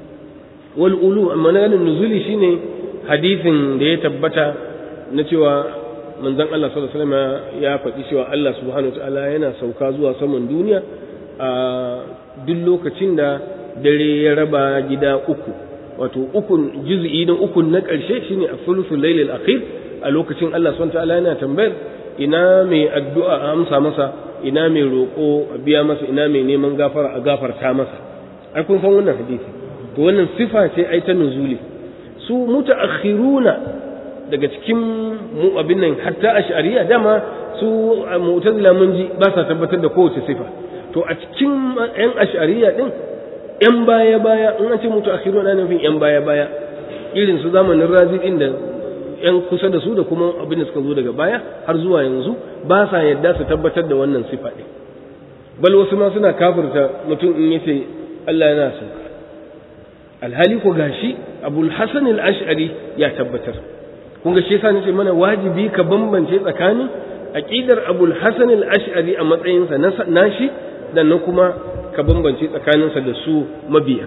wal ulu, amma na ganin nuzuli shine hadithin da ya tabbata na cewa manzon Allah sallallahu alaihi ya faɗi cewa Allah subhanahu wa ta'ala yana sauka zuwa saman duniya a duk lokacin da dare ya raba gida uku wato ukun juz'i na ukun na ƙarshe shine a thuluthul lailil akhir a lokacin Allah subhanahu wa ta'ala yana tambayar ina mai addu'a a amsa masa ina mai roƙo a biya masa ina mai neman gafara a gafarta masa ai kun san wannan hadisi to wannan sifa ce ai ta nuzuli su mutaakhiruna daga cikin mu abin nan hatta ash'ariya dama su mu'tazila mun ji ba sa tabbatar da kowace sifa to a cikin yan ash'ariya din yan baya baya in an ce mutaakhiruna ana nufin yan baya baya irin su zamanin razi din da yan kusa da su da kuma abin da suka zo daga baya har zuwa yanzu ba sa yadda su tabbatar da wannan sifa ɗin bal wasu ma suna kafirta mutum in yace Allah yana sauka alhali ko gashi abul hasan al-ash'ari ya tabbatar kun ga shi yasa nace mana wajibi ka bambance tsakanin aqidar abul hasan al-ash'ari a matsayinsa na nashi da na kuma ka bambance tsakaninsa da su mabiya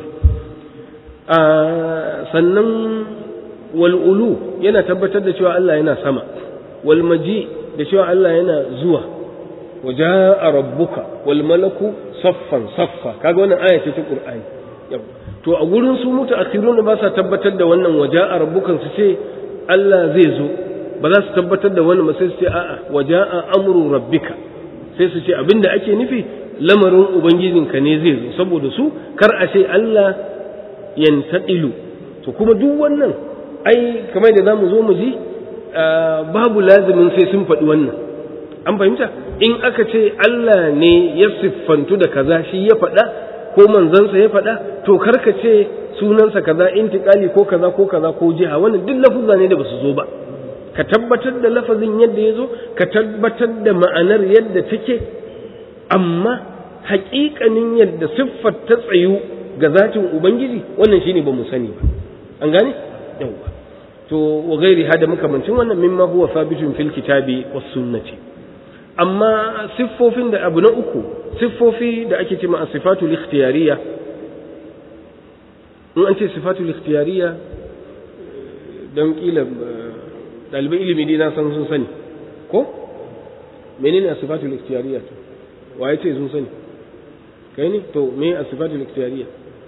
sannan wal'ulu yana tabbatar da cewa Allah yana sama, walmaji da cewa Allah yana zuwa, waje a rabbuka, walmalaku saffan saffa, kaga wannan aya ce ta ƙur'ani. To, a gurin su mutu a da ba sa tabbatar da wannan waje a rabbukan su ce Allah zai zo, ba za su tabbatar da wannan ba sai su ce a'a waje a amuru rabbika, sai su ce abinda ake nufi lamarin Ubangijinka ne zai zo, saboda su kar a ce Allah yantaɗilu. To, kuma duk wannan ai kamar da za mu zo mu ji babu lazimin sai sun faɗi wannan an fahimta in aka ce Allah ne ya siffantu da kaza shi ya faɗa ko manzansa ya faɗa to karka ce sunansa kaza intiƙali ko kaza ko kaza ko jiha wannan duk lafuzza ne da ba su zo ba ka tabbatar da lafazin yadda ya zo ka tabbatar da ma'anar yadda take amma haƙiƙanin yadda siffar ta tsayu ga zatin ubangiji wannan shine ba mu sani ba an gane yawwa to wa gairi hada makamancin wannan mimma huwa sabitun fil kitabi was sunnati amma siffofin da abu na uku siffofi da ake cewa sifatul ikhtiyariya in an ce sifatul ikhtiyariya don kila ɗaliban ilimi dai na san sun sani ko menene a sifatul ikhtiyariya to waye ce sun sani kai ne to me a sifatul ikhtiyariya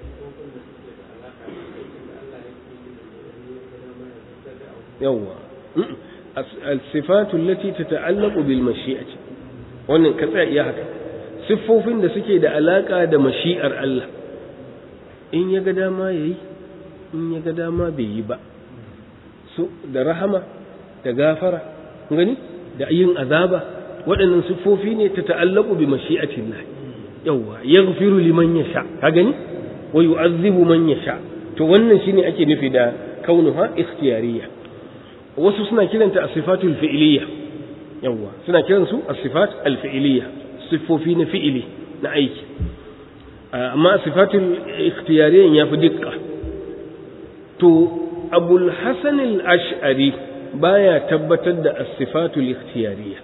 yawwa الصفات التي تتعلق بالمشيئة wannan ka tsaya iya haka siffofin da suke da alaka da mashi'ar Allah in ya ga dama yayi in ya ga dama bai yi ba su da rahama da gafara gani da yin azaba waɗannan siffofi ne ta ta'allaku bi mashi'atillah yawa yaghfiru liman yasha ka gani wa yu'azzibu man yasha to wannan shine ake nufi da kaunuha ikhtiyariyya wasu suna kiranta as-sifatul fi'liyya yawa suna kiran su as-sifat al-fi'liyya siffofi na fi'ili na aiki amma sifatul ikhtiyariyya ya fi dukka to abul hasan al-ash'ari baya tabbatar da as-sifatul ikhtiyariyya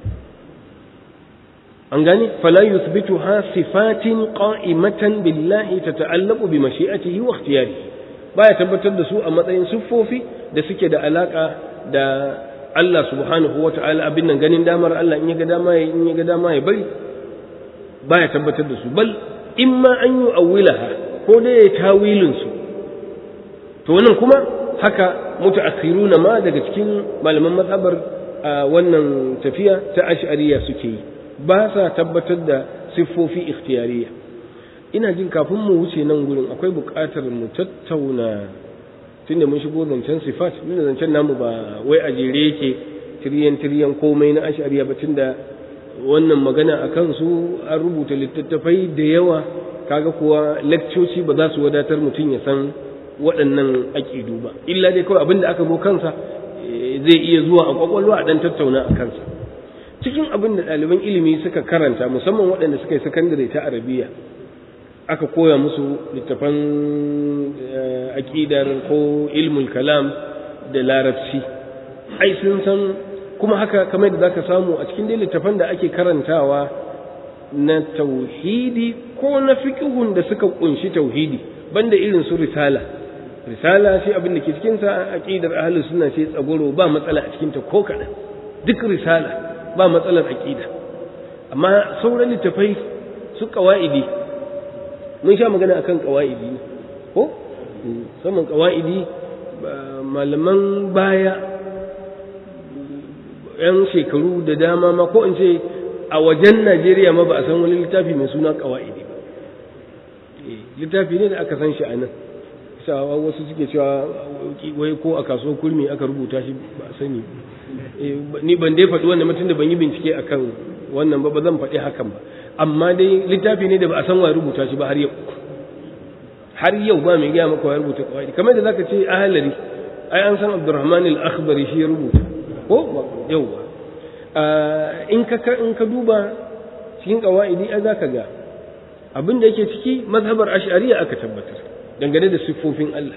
an gane fala yuthbituha sifatin qa'imatan billahi tata'allaqu bi mashi'atihi wa ikhtiyarihi baya tabbatar da su a matsayin siffofi da suke da alaka da Allah subhanahu wa ta'ala abin nan ganin damar Allah in ya ga dama ya in ya ga dama ya bari baya tabbatar da su bal imma an yi awwilaha ko dai ya tawilin su to wannan kuma haka mutaakhiruna ma daga cikin malaman mazhabar wannan tafiya ta ash'ariya suke yi ba sa tabbatar da siffofi ikhtiyariya ina jin kafin mu wuce nan gurin akwai buƙatar mu tattauna tunda mun shigo zancen sifat tunda zancen namu ba wai a jere yake tiryan tiryan komai na ash'ariya ba tunda wannan magana a kansu an rubuta littattafai da yawa kaga kuwa lakcoci ba za su wadatar mutum ya san waɗannan aƙidu ba illa dai kawai abinda aka zo kansa zai iya zuwa a kwakwalwa a ɗan tattauna a kansa cikin abin da ɗaliban ilimi suka karanta musamman waɗanda suka yi sakandare ta arabiya aka koya musu littafan aƙidar ko ilmul kalam da larabci ai sun san kuma haka kamar da zaka samu a cikin dai littafan da ake karantawa na tauhidi ko na fiqhun da suka kunshi tauhidi banda irin su risala risala shi abin da ke cikin sa aqidar ahlus sunna ce tsagoro ba matsala a cikin ta ko kadan duk risala ba matsalar aqida amma sauran littafai su qawaidi mun sha magana akan qawaidi ko saman qawaidi malaman baya yan shekaru da dama ma ko in ce a wajen Najeriya ma ba a san wani littafi mai suna qawaidi ba littafi ne da aka san shi a nan sawa wasu suke cewa wai ko a kasuwar kurmi aka rubuta shi ba a sani ni ban dai faɗi wannan mutum da ban yi bincike akan wannan ba ba zan faɗi hakan ba amma dai littafi ne da ba a san wa rubuta shi ba har yau har yau ba mai gaya maka wa rubuta kawai kamar da zaka ce ahalari ai an san Abdurrahman al-Akhbari shi ya rubuta ko yau in ka in ka duba cikin qawaidi ai zaka ga abin da yake ciki mazhabar ash'ariyya aka tabbatar dangane da siffofin Allah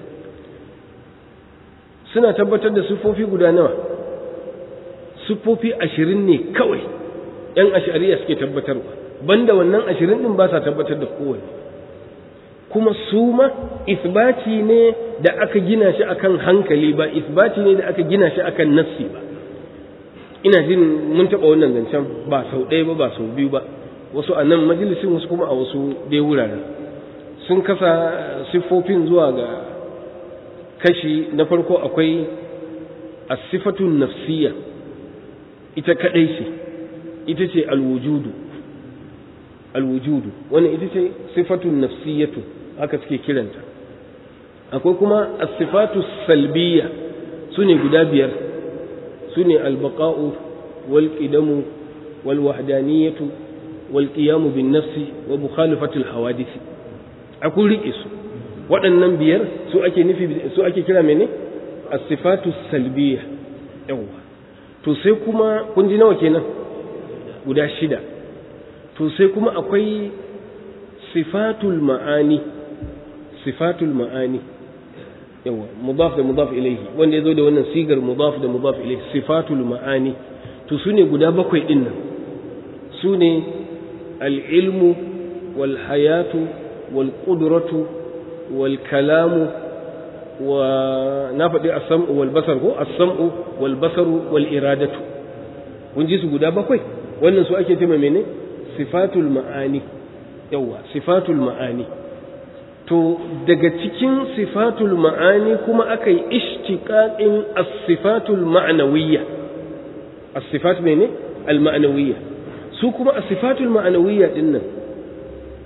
suna tabbatar da siffofi guda nawa siffofi ashirin ne kawai ‘yan ashariya suke tabbatarwa banda wannan ashirin ɗin ba sa tabbatar da kowane kuma su ma isbati ne da aka gina shi akan hankali ba isbati ne da aka gina shi akan nassi ba ina jin mun taɓa wannan zancen ba sau ɗaya ba ba sau biyu ba wasu a nan majalisin wasu kuma a wasu dai wuraren sun kasa siffofin zuwa ga kashi na farko akwai asifatun nafsiyya ita kadai ce ita ce alwujudu alwujudu wannan ita ce sifatun nafsiyatu haka suke kiranta akwai kuma asifatu salbiyya su ne guda biyar su ne albaqa'u wal qidamu wal wahdaniyatu wal qiyamu bin nafsi wa mukhalafatul hawadisi akun rike su waɗannan biyar su ake nufi su ake kira mene as-sifatu salbiyya yawa to sai kuma kun ji nawa kenan guda shida to sai kuma akwai sifatul ma'ani sifatul ma'ani yawa mudaf da mudaf ilayhi wanda yazo da wannan sigar mudaf da mudaf ilayhi sifatul ma'ani to sune guda bakwai din nan sune al-ilmu wal hayatu wal qudratu wal kalamu wa na faɗi as-sam'u wal basar ko as-sam'u wal basaru wal iradatu kun ji su guda bakwai wannan su ake cewa mene sifatul ma'ani yawa sifatul ma'ani to daga cikin sifatul ma'ani kuma aka yi ishtiqaqin as-sifatul ma'nawiyya as-sifat mene al-ma'nawiyya su kuma as-sifatul ma'nawiyya dinnan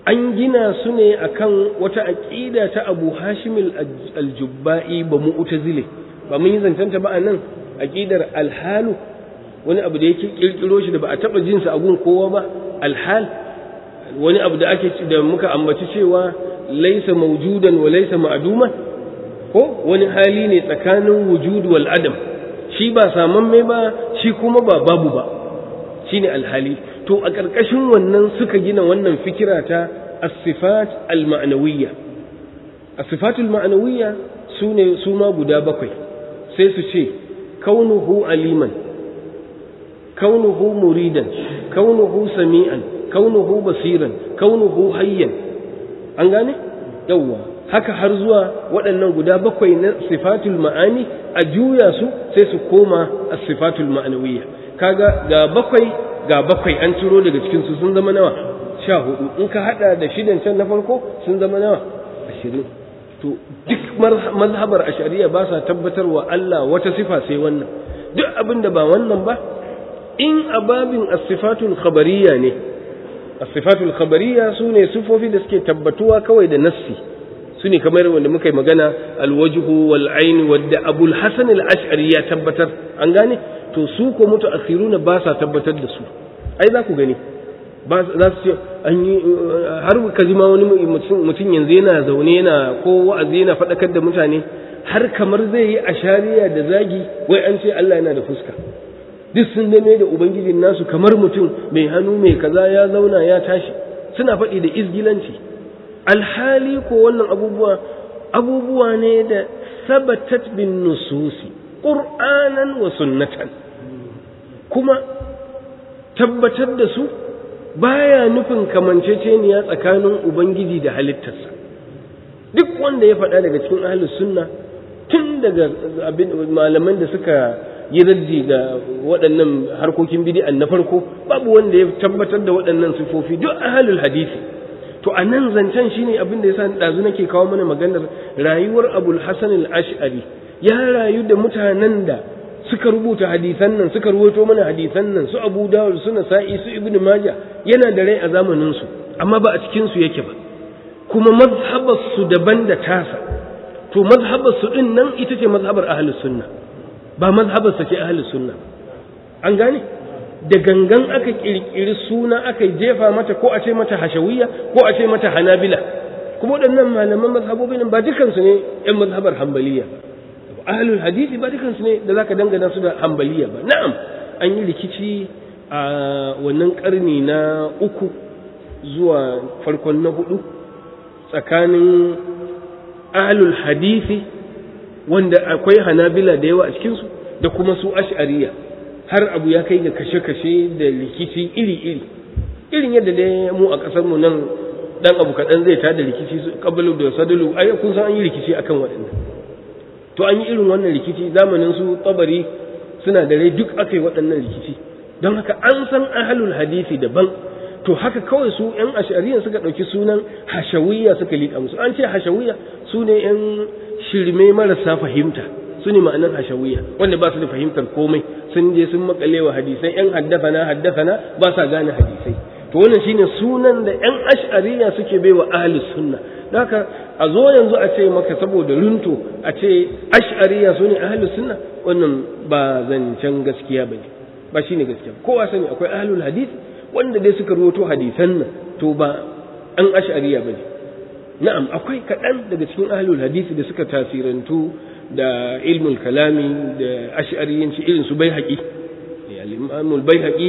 an gina su ne akan wata aqida ta Abu Hashim al-Jubba'i ba mu'tazile ba mun yi zancanta ba anan aqidar al-halu wani abu da yake kirkiro shi da ba a taba jin sa a gun kowa ba al-hal wani abu da ake da muka ambaci cewa laysa mawjudan wa laysa ma'duman ko wani hali ne tsakanin wujud wal adam shi ba samamme ba shi kuma ba babu ba shine alhali to a ƙarƙashin wannan suka gina wannan fikira ta as-sifat al-ma'nawiyya as-sifat al-ma'nawiyya sune su ma guda bakwai sai su ce kaunuhu aliman kaunuhu muridan kaunuhu sami'an kaunuhu basiran kaunuhu hayyan an gane yawwa haka har zuwa waɗannan guda bakwai na sifatul ma'ani a juya su sai su koma as-sifatul ma'nawiyya kaga ga bakwai ga bakwai an ciro daga cikin su sun zama nawa sha hudu in ka hada da shidan can na farko sun zama nawa ashirin to duk mazhabar ashariya ba sa tabbatar wa Allah wata sifa sai wannan duk abin da ba wannan ba in ababin as-sifatul khabariyya ne as-sifatul khabariyya sune sifofi da suke tabbatuwa kawai da nassi su ne kamar wanda muka yi magana alwajhu wal ayn wadda abul hasan al ash'ari ya tabbatar an gane to su ko mutu akhiruna ba sa tabbatar da su ai za ku gani ba za su ce an yi har ka ji ma wani mutum yanzu yana zaune yana ko wa'azi yana faɗakar da mutane har kamar zai yi ashariya da zagi wai an ce Allah yana da fuska duk sun game da ubangijin nasu kamar mutum mai hannu mai kaza ya zauna ya tashi suna faɗi da izgilanci alhali ko wannan abubuwa abubuwa ne da sabatat bin nususi qur'anan wa sunnatan kuma tabbatar da su baya nufin kamanceceniya tsakanin ubangiji da halittarsa duk wanda ya faɗa daga cikin ahlus sunna tun daga malaman da suka yi raddi ga waɗannan harkokin bidi'an na farko babu wanda ya tabbatar da waɗannan sifofi duk ahlul hadisi to a nan zancen shine abin da yasa ɗazu nake kawo mana maganar rayuwar abul hasan al-ash'ari ya rayu da mutanen da suka rubuta hadisan nan suka ruwaito mana hadisan nan su abu dawud su nasa'i su ibnu maja yana da rai a zamanin su amma ba a cikin su yake ba kuma mazhabar su daban da tasa to mazhabar su din nan ita ce mazhabar ahlus sunna ba mazhabar sa ce ahlus sunna an gane da gangan aka kirkiri suna aka jefa mata ko a ce mata hashawiyya ko a ce mata hanabila kuma waɗannan malaman mazhabobin ba dukansu ne yan mazhabar hambaliya ahlul hadisi ba dukansu ne da zaka dangana su da hambaliya ba na'am an yi rikici a wannan karni na uku zuwa farkon na hudu tsakanin ahlul hadisi wanda akwai hanabila da yawa a cikinsu da kuma su ash'ariya har abu ya kai ga kashe-kashe da rikici iri-iri irin yadda dai mu a ƙasar mu nan dan abu kaɗan zai tada rikici su kabalu da sadalu ai kun san an yi rikici akan waɗannan to an yi irin wannan rikici zamanin su tabari suna da rai duk aka yi waɗannan rikici don haka an san ahlul hadisi daban to haka kawai su yan ashariyan suka ɗauki sunan hashawiyya suka liƙa musu an ce hashawiyya su ne yan shirme marasa fahimta su ne ma'anar hashawiyya wanda ba su da fahimtar komai sun je sun makale wa hadisai yan haddafana haddafana ba sa gane hadisai to wannan shine sunan da yan ash'ariya suke baiwa ahli sunna haka a zo yanzu a ce maka saboda runto a ce ash'ariya su ne ahli sunna wannan ba zancen gaskiya bane ba shine gaskiya kowa sani akwai ahlul hadith wanda dai suka ruwato hadisan nan to ba an ash'ariya bane na'am akwai kaɗan daga cikin ahlul hadisi da suka tasirantu da ilmul kalami da ash'ariyanci irin su bai haƙi al-imamul bai haƙi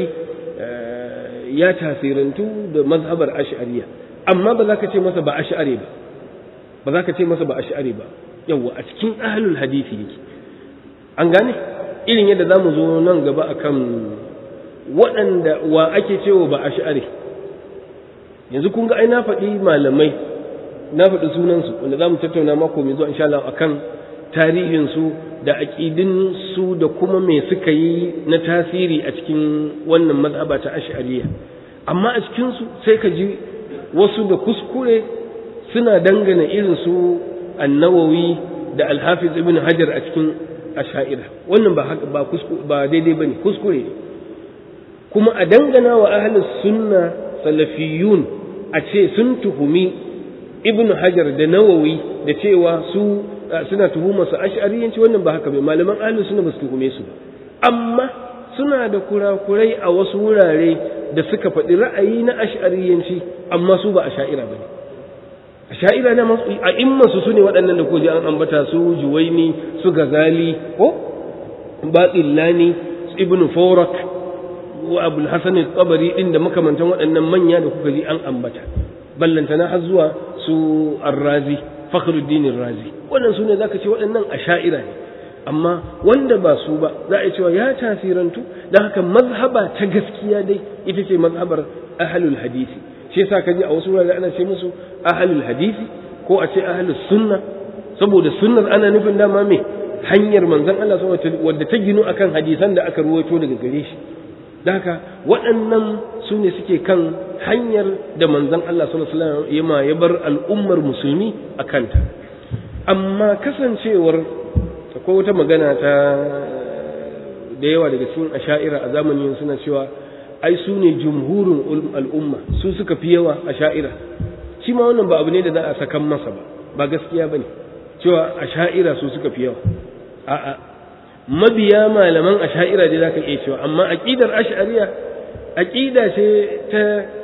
ya tasirantu da mazhabar ash'ariya amma ba za ka ce masa ba ash'ari ba ba za ka ce masa ba ash'ari ba yawa a cikin ahlul hadisi yake an gane irin yadda za mu zo nan gaba akan waɗanda wa ake cewa ba ash'ari yanzu kun ga ai na faɗi malamai na faɗi sunansu wanda za mu tattauna mako mai zuwa insha Allah akan tarihinsu da aƙidinsu da kuma me suka yi na tasiri a cikin wannan mazhaba ta ash'ariya amma a cikinsu sai ka ji wasu da kuskure suna dangana irin su annawawi da alhafiz ibn hajar a cikin asha'ira wannan ba haka ba ba daidai bane kuskure ne kuma a dangana wa ahlus sunna salafiyun a ce sun tuhumi ibnu hajar da nawawi da cewa su suna tuhuma su ash'ariyanci wannan ba haka bai malaman ahlus sunna ba su tuhume su ba amma suna da kurakurai a wasu wurare da suka faɗi ra'ayi na ash'ariyanci amma su ba asha'ira ba ne asha'ira na masu a immansu su ne waɗannan da ko ji an ambata su juwaini su gazali ko batsillani su ibn forak wa abul hasan tabari din da makamantan waɗannan manya da kuka ji an ambata ballantana har zuwa su arrazi fakhruddin razi wannan su ne zaka ce waɗannan asha'ira ne amma wanda ba su ba za a cewa ya tasirantu don haka mazhaba ta gaskiya dai ita ce mazhabar ahlul hadisi shi yasa kaji a wasu wurare ana ce musu ahlul hadisi ko a ce ahlus sunna saboda sunnar ana nufin dama me hanyar manzon Allah wadda ta ginu akan hadisan da aka ruwaito daga gare shi don haka waɗannan su ne suke kan hanyar da manzon Allah sallallahu alaihi wasallam ya bar al'ummar musulmi a kanta amma kasancewar akwai wata magana ta da yawa daga cikin asha'ira a zamanin suna cewa ai su ne jumhurin al'umma su suka fi yawa asha'ira shi ma wannan ba abu ne da za a sakan masa ba ba gaskiya ba ne cewa asha'ira su suka fi yawa a'a mabiya malaman asha'ira dai za ka iya cewa amma aƙidar ash'ariya aƙida ce ta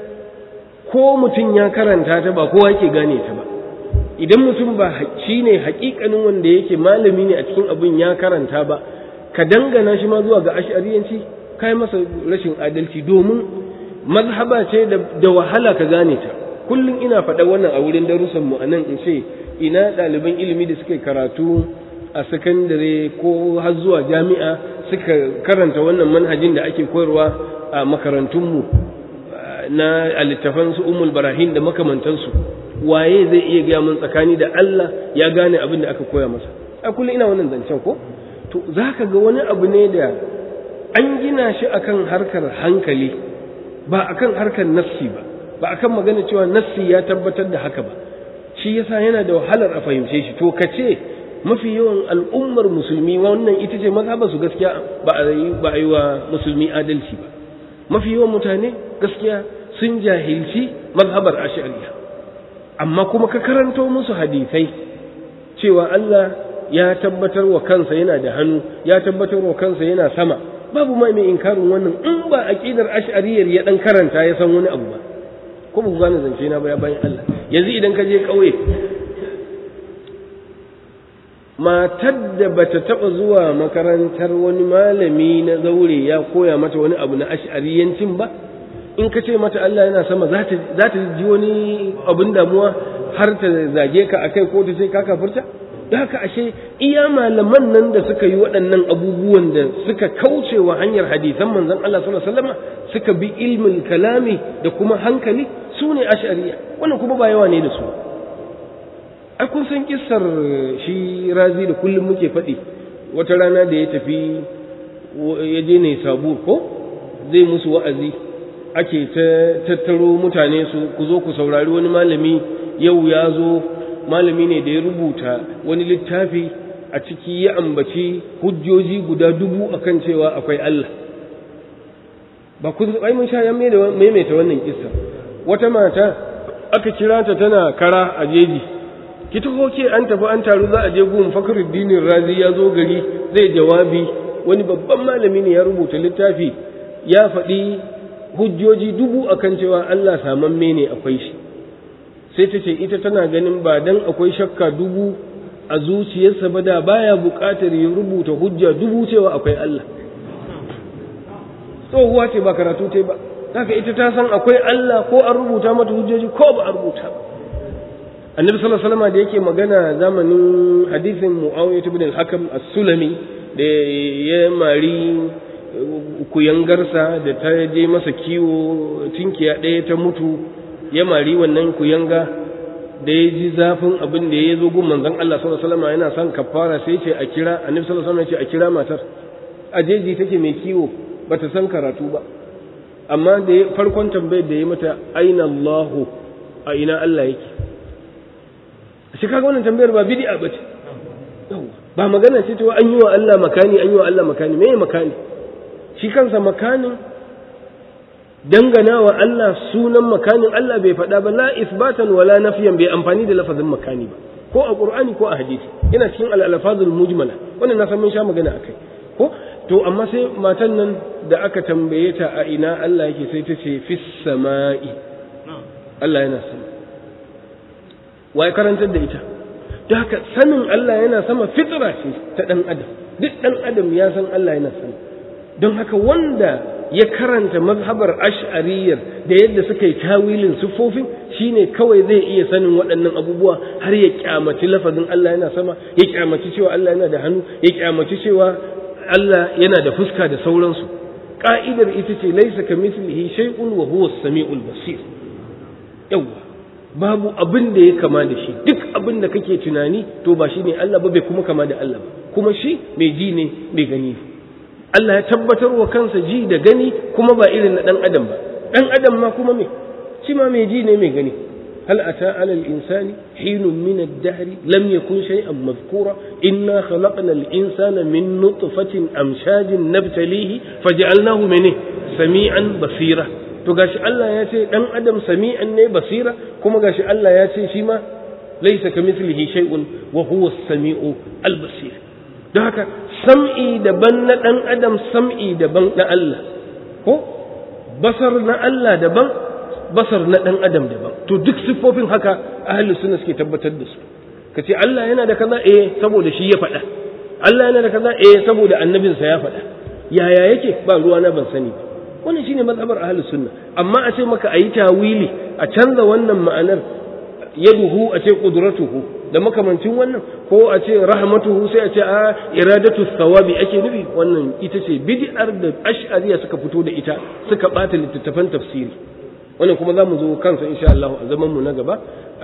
ko mutum ya karanta ta ba kowa yake gane ta ba idan mutum ba shi ne hakikanin wanda yake malami ne a cikin abin ya karanta ba ka dangana shi ma zuwa ga ash'ariyanci kai masa rashin adalci domin mazhaba ce da wahala ka gane ta kullum ina faɗa wannan a wurin darussan mu anan in ce ina ɗaliban ilimi da suka karatu a sakandare ko har zuwa jami'a suka karanta wannan manhajin da ake koyarwa a makarantunmu na littafan su umul barahin da makamantansu waye zai iya gaya mun tsakani da Allah ya gane abin da aka koya masa a kullum ina wannan zancen ko to zaka ga wani abu ne da an gina shi akan harkar hankali ba akan harkar nafsi ba ba akan magana cewa nafsi ya tabbatar da haka ba shi yasa yana da wahalar a fahimce shi to kace mafi yawan al'ummar musulmi wannan ita ce mazhabar su gaskiya ba a yi ba a yi wa musulmi adalci ba mafi yawan mutane gaskiya sun jahilci mazhabar ash'ariya amma kuma ka karanto musu hadisai cewa Allah ya tabbatar wa kansa yana da hannu ya tabbatar wa kansa yana sama babu mai mai inkarin wannan in ba aqidar ash'ariyar ya dan karanta ya san wani abu ba ko ba ku gane zance na baya bayan Allah yanzu idan ka je kauye matar da bata taba zuwa makarantar wani malami na zaure ya koya mata wani abu na ash'ariyancin ba in ka ce mata Allah yana sama za ta ji wani abin damuwa har ta zage ka akai ko ta ce ka kafurta da haka ashe iya malaman nan da suka yi waɗannan abubuwan da suka kauce wa hanyar hadisan manzon Allah sallallahu alaihi wasallam suka bi ilmin kalami da kuma hankali su ne ash'ariya wannan kuma ba yawa ne da su ai kun san kissar shi razi da kullum muke faɗi wata rana da ya tafi ya je ne sabu ko zai musu wa'azi ake ta tattaro mutane su ku zo ku saurari wani malami yau ya zo malami ne da ya rubuta wani littafi a ciki ya ambaci hujjoji guda dubu akan cewa akwai Allah ba ku ai mun sha ya maimaita wannan kissa wata mata aka kira ta tana kara a jeji ki taho ke an tafi an taru za a je gun fakhruddin razi ya zo gari zai jawabi wani babban malami ne ya rubuta littafi ya faɗi hujjoji dubu akan cewa Allah samamme ne akwai shi sai ta ce ita tana ganin ba dan akwai shakka dubu a zuciyarsa ba da baya buƙatar ya rubuta hujja dubu cewa akwai Allah tsohuwa ce ba karatu ce ba haka ita ta san akwai Allah ko an rubuta mata hujjoji ko ba a rubuta ba annabi sallallahu alaihi wasallam da yake magana zamanin hadisin muawiyah ibn al-hakam as-sulami da ya mari kuyangarsa da ta je masa kiwo tinkiya ɗaya ta mutu ya mari wannan kuyanga da ya ji zafin abin da ya zo gun manzon Allah sallallahu alaihi wasallam yana son kafara sai ce a kira annabi sallallahu alaihi wasallam ya ce a kira matar a jeji take mai kiwo bata san karatu ba amma da farkon tambayar da ya mata aina Allahu a ina Allah yake shi kaga wannan tambayar ba bid'a bace ba magana ce ta an yi wa Allah makani an yi wa Allah makani me makani shi kansa makanin dangana wa Allah sunan makanin Allah bai faɗa ba la isbatan wala nafiyan bai amfani da lafazin makani ba ko a qur'ani ko a hadisi yana cikin al-alfazul mujmala wannan na san mun sha magana akai ko to amma sai matan nan da aka tambaye ta a ina Allah yake sai ta ce fis sama'i Allah yana sama wai karantar da ita don haka sanin Allah yana sama fitra ce ta dan adam duk dan adam ya san Allah yana sama don haka wanda ya karanta mazhabar ash'ariyar da yadda suka yi tawilin siffofin shine kawai zai iya sanin waɗannan abubuwa har ya kyamaci lafazin Allah yana sama ya kyamaci cewa Allah yana da hannu ya kyamaci cewa Allah yana da fuska da sauransu ka'idar ita ce laisa kamithlihi shay'un wa huwa as-sami'ul basir yawa babu abin da ya kama da shi duk abin da kake tunani to ba shine Allah ba bai kuma kama da Allah ba kuma shi mai ji ne mai gani Allah ya tabbatar wa kansa ji da gani kuma ba irin na ɗan adam ba ɗan adam ma kuma me shi ma mai ji ne mai gani hal ata ala al-insani hinun min ad-dahr lam yakun shay'an madhkura inna khalaqna al-insana min nutfatin amshajin nabtalihi faj'alnahu min sami'an basira to gashi Allah ya ce ɗan adam sami'an ne basira kuma gashi Allah ya ce shi ma laysa kamithlihi shay'un wa huwa as-sami'u al-basir don haka sam'i daban na ɗan adam sam'i daban na Allah ko basar na Allah daban basar na ɗan adam daban to duk siffofin haka ahli suna suke tabbatar da su ka ce Allah yana da kaza eh saboda shi ya faɗa Allah yana da kaza eh saboda annabinsa ya faɗa yaya yake ba ruwa na ban sani ba wannan shine mazhabar ahli sunna amma a ce maka ayi tawili a canza wannan ma'anar yaduhu a ce qudratuhu da makamancin wannan ko a ce rahmatuhu sai a ce a iradatu thawabi ake nufi wannan ita ce bid'ar da ash'ariya suka fito da ita suka bata littattafan tafsiri wannan kuma za mu zo kansa insha Allah a zaman mu na gaba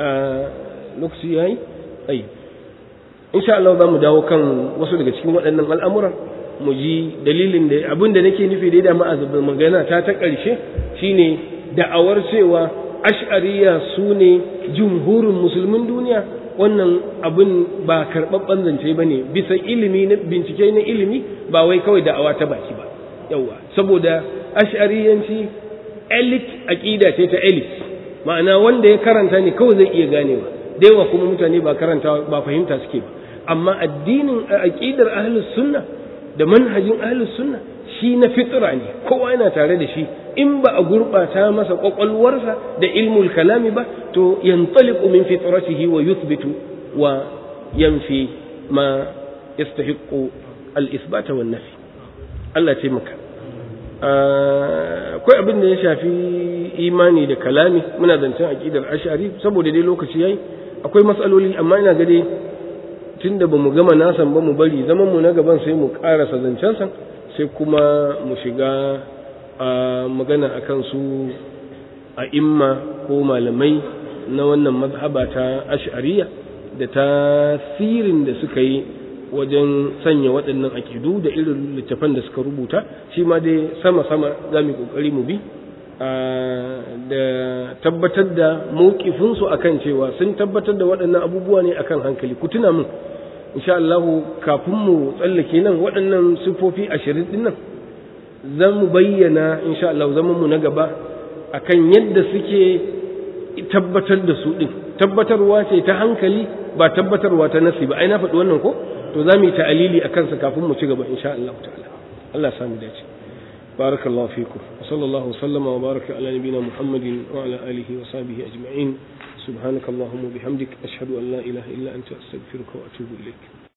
lokaci yayi ai insha Allah za mu dawo kan wasu daga cikin waɗannan al'amuran mu ji dalilin da abin da nake nufi da dama a magana ta ta ƙarshe shine da'awar cewa ash'ariya su ne jumhurin musulmin duniya wannan abin ba karɓaɓɓen zance ba ne bisa ilimi na bincike na ilimi ba wai kawai da'awa ta baki ba yawa saboda ash'ariyanci elite aƙida ce ta elite ma'ana wanda ya karanta ne kawai zai iya ganewa da yawa kuma mutane ba karanta ba fahimta suke ba amma addinin aƙidar ahlus sunna da manhajin ahlus sunna shi na fitra ne kowa yana tare da shi in ba a gurɓata masa ƙwaƙwalwarsa da ilmul kalami ba to yantaliqu min fitratihi wa yuthbitu wa yanfi ma yastahiqqu al-ithbata wan nafi Allah ce maka akwai abin da ya shafi imani da kalami muna zancen aqidar ash'ari saboda dai lokaci yayi akwai matsaloli amma ina ga dai tunda bamu gama nasan ba mu bari zaman mu na gaban sai mu karasa zancen san sai kuma mu shiga a magana a kansu a imma ko malamai na wannan mazhaba ta ash'ariya da tasirin da suka yi wajen sanya waɗannan akidu da irin littafan da suka rubuta shi ma dai sama-sama za mu ƙoƙari mu bi da tabbatar da mawkifinsu akan cewa sun tabbatar da waɗannan abubuwa ne akan hankali ku tuna min insha Allah kafin mu tsallake nan waɗannan sifofi ashirin din nan zan mu bayyana insha Allah zaman mu na gaba akan yadda suke tabbatar da su din tabbatarwa ce ta hankali ba tabbatarwa ta nasi ba ai na faɗi wannan ko to za mu yi ta'alili akan sa kafin mu ci gaba insha Allah ta'ala Allah samu dace barakallahu fikum wa sallallahu sallama wa baraka ala nabina muhammadin wa ala alihi wa sahbihi ajma'in سبحانك اللهم وبحمدك أشهد أن لا إله إلا أنت أستغفرك وأتوب إليك